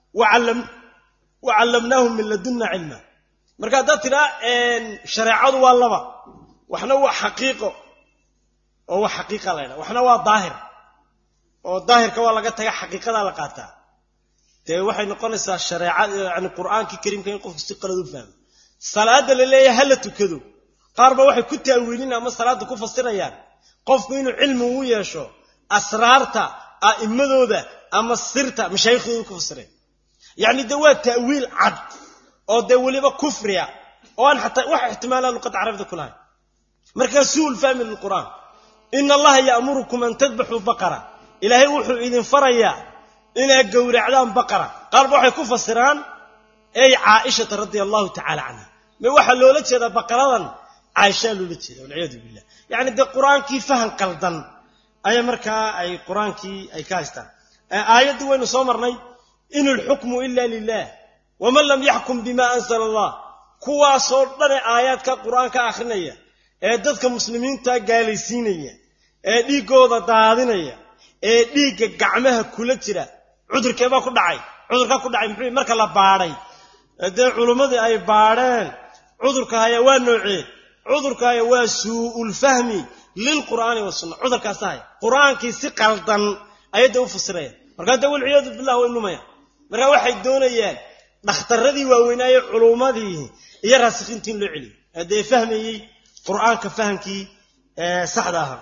wa callamnaahum min ladunna cilma marka haddaad tidhaa shareecadu waa laba waxna waa xaqiiqo oo wax xaqiiqa la ydhaha waxna waa daahir oo daahirka waa laga taga xaqiiqadaa la qaataa dee waxay noqonaysaa shareecada yani qur'aankii kariimka in qofku si qalad u fahmo salaadda la leeyahay ha la tukado qaar ba waxay ku taawiilin ama salaadda ku fasirayaan qofku inuu cilmi u yeesho asraarta a'immadooda ama sirta mashaayikhdooda ku fasireen yacni dee waa ta'wiil cad oo dee weliba kufriya oo aan xataa wax ixtimaala luqadda carabida ku lahayn markaa suul fahmi lilqur'aan ina allaha ya'murukum an tadbaxuu baqara ilaahay wuxuu idin farayaa inaad gowracdaan baqara qaarba waxay ku fasiraan ey caaishata radia allahu tacala canha me waxaa loola jeedaa baqaradan caaishaa loola jeeda walciyaadu billah yacni dee qur-aankii fahan qaldan ayaa markaa ay qur-aankii ay ka haystaan aayaddii waynu soo marnay in ilxukmu ila lilah waman lam yaxkum bima ansala allah kuwaasoo dhane aayaadka qur-aanka akhrinaya ee dadka muslimiinta gaalaysiinaya ee dhiiggooda daadinaya ee dhiigga gacmaha kula jira cudurkeebaa ku dhacay cudurkaa ku dhacay muxuu marka la baadhay dee culummadii ay baadheen cudurka haya waa noocee cudurka haya waa suu'ulfahmi lilqur'aani wasunna cudurkaasa haya qur-aankii si qaldan ayadda u fasiraya markaa dee walciyaadu billah way lumaya markaa waxay doonayaan dhakhtarradii waaweynaaye culummadii iyo raasikiintii in loo celiyo haddee fahmayey qur'aanka fahamkii saxda ahaa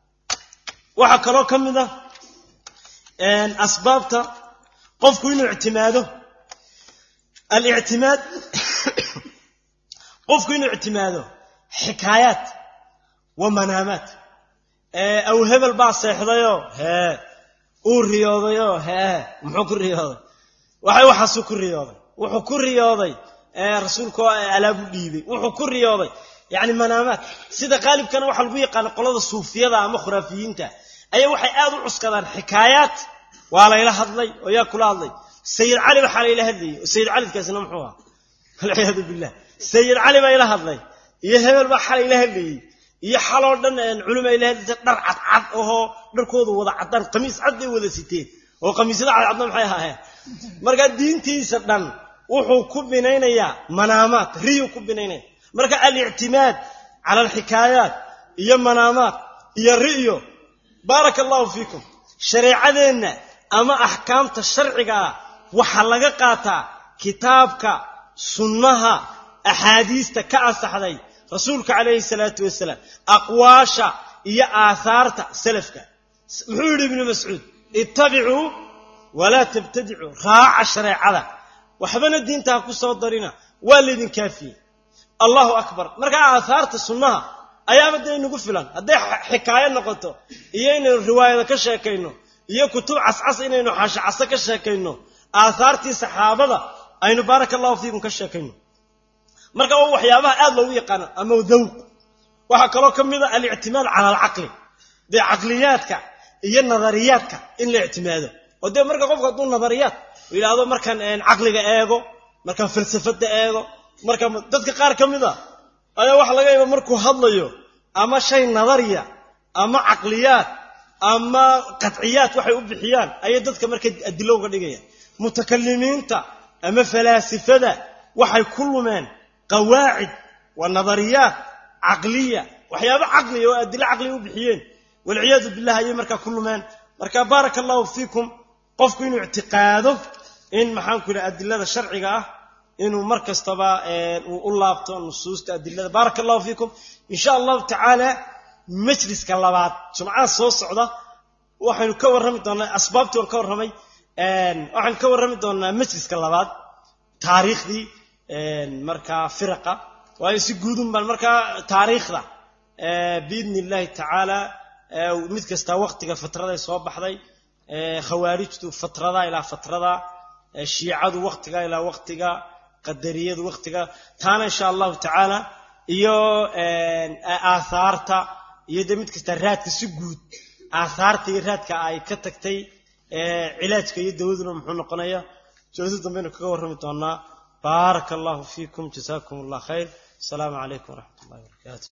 waxaa kaloo ka mid ah asbaabta qofku inuu ictimaado alictimaad qofku inuu ictimaado xikaayaat wa manaamaat aw hebel baa seexdayoo hee uu riyoodayoo hee muxuu ku riyooday waxay waxaasuu ku riyooday wuxuu ku riyooday rasuulka oo alaabu dhiibay wuxuu ku riyooday yacni manaamaad sida qaalibkana waxaa lagu yaqaana qolada suufiyada ama khuraafiyiinta ayaa waxay aad u cuskadaan xikaayaat waa layla hadlay oo yaa kula hadlay sayid cali waxaa layla hadlayay oo sayid calidkaasina muxuu ahaa walciyaadu billah sayid cali baa ila hadlay iyo hebel baa xalay ila hadlayey iyo xaloo dhan culuma ila hadlaysa dhar cadcad ahoo dharkoodu wada caddaan qamiis cad bay wada siteen oo qamiisyada cadcadna maxay ahaayeen markaa diintiisa dhan wuxuu ku binaynayaa manaamaad riyuu ku binaynaya marka alictimaad cala alxikaayaat iyo manaamaad iyo ri'yo baaraka allahu fiikum shareecadeenna ama axkaamta sharciga ah waxaa laga qaataa kitaabka sunnaha axaadiista ka ansaxday rasuulka calayhi salaatu wasalaam aqwaasha iyo aahaarta salafka muxuu yidhi ibnu mascuud ittabicuu walaa tabtadicuu raaca shareecada waxbana diinta ha ku soo darina waa laydin kaafiyey allahu akbar markaa aahaarta sunnaha ayaaba dee inagu filan hadday xikaayo noqoto iyo inaynu riwaayado ka sheekayno iyo kutub cascas inaynu xashacase ka sheekayno aahaartii saxaabada aynu baaraka allahu fiikum ka sheekayno marka waa waxyaabaha aad loogu yaqaano ama dawq waxaa kaloo ka mid a alictimaad cala alcaqli dee caqliyaadka iyo nadariyaadka in la ictimaado oo dee marka qofku hadduu nadariyaad yidhaahdo markaan caqliga eego markaan falsafada eego marka dadka qaar ka mid a ayaa waxa laga yaaba markuu hadlayo ama shay nadariya ama caqliyaad ama qadciyaad waxay u bixiyaan ayay dadka marka adilo uga dhigayaan mutakalimiinta ama falaasifada waxay ku lumeen qawaacid waa nadariyaad caqliya waxyaaba caqliya oo adilo caqliya u bixiyeen walciyaadu billah ayay markaa ku lumeen marka baaraka allahu fiikum qofku inuu ictiqaado in maxaanku yidhaha adilada sharciga ah inuu mar kastaba uu u laabto nusuusta adilada baaraka allahu fiikum in sha allahu tacaala majliska labaad jumcada soo socda waxaynu ka warrami doonaa asbaabtii waan ka warramay waxaynu ka warrami doonaa majliska labaad taariikhdii markaa firaqa waayo si guudun baan markaa taariikhda biidni illahi tacaala mid kastaa waqtiga fatraday soo baxday khawaarijtu fatrada ilaa fatrada shiicadu waqtiga ilaa waqtiga qadariyadu waqtiga taana insha allahu tacaala iyo aahaarta iyo dee mid kasta raadka si guud aahaarta iyo raadka ay ka tagtay cilaajka iyo dawaduna muxuu noqonaya joosi dambeynu kaga warrami doonaa baaraka allahu fiikum jasaakum allah khayr asalaamu calaykum waraxmat ullahi wabarakaatu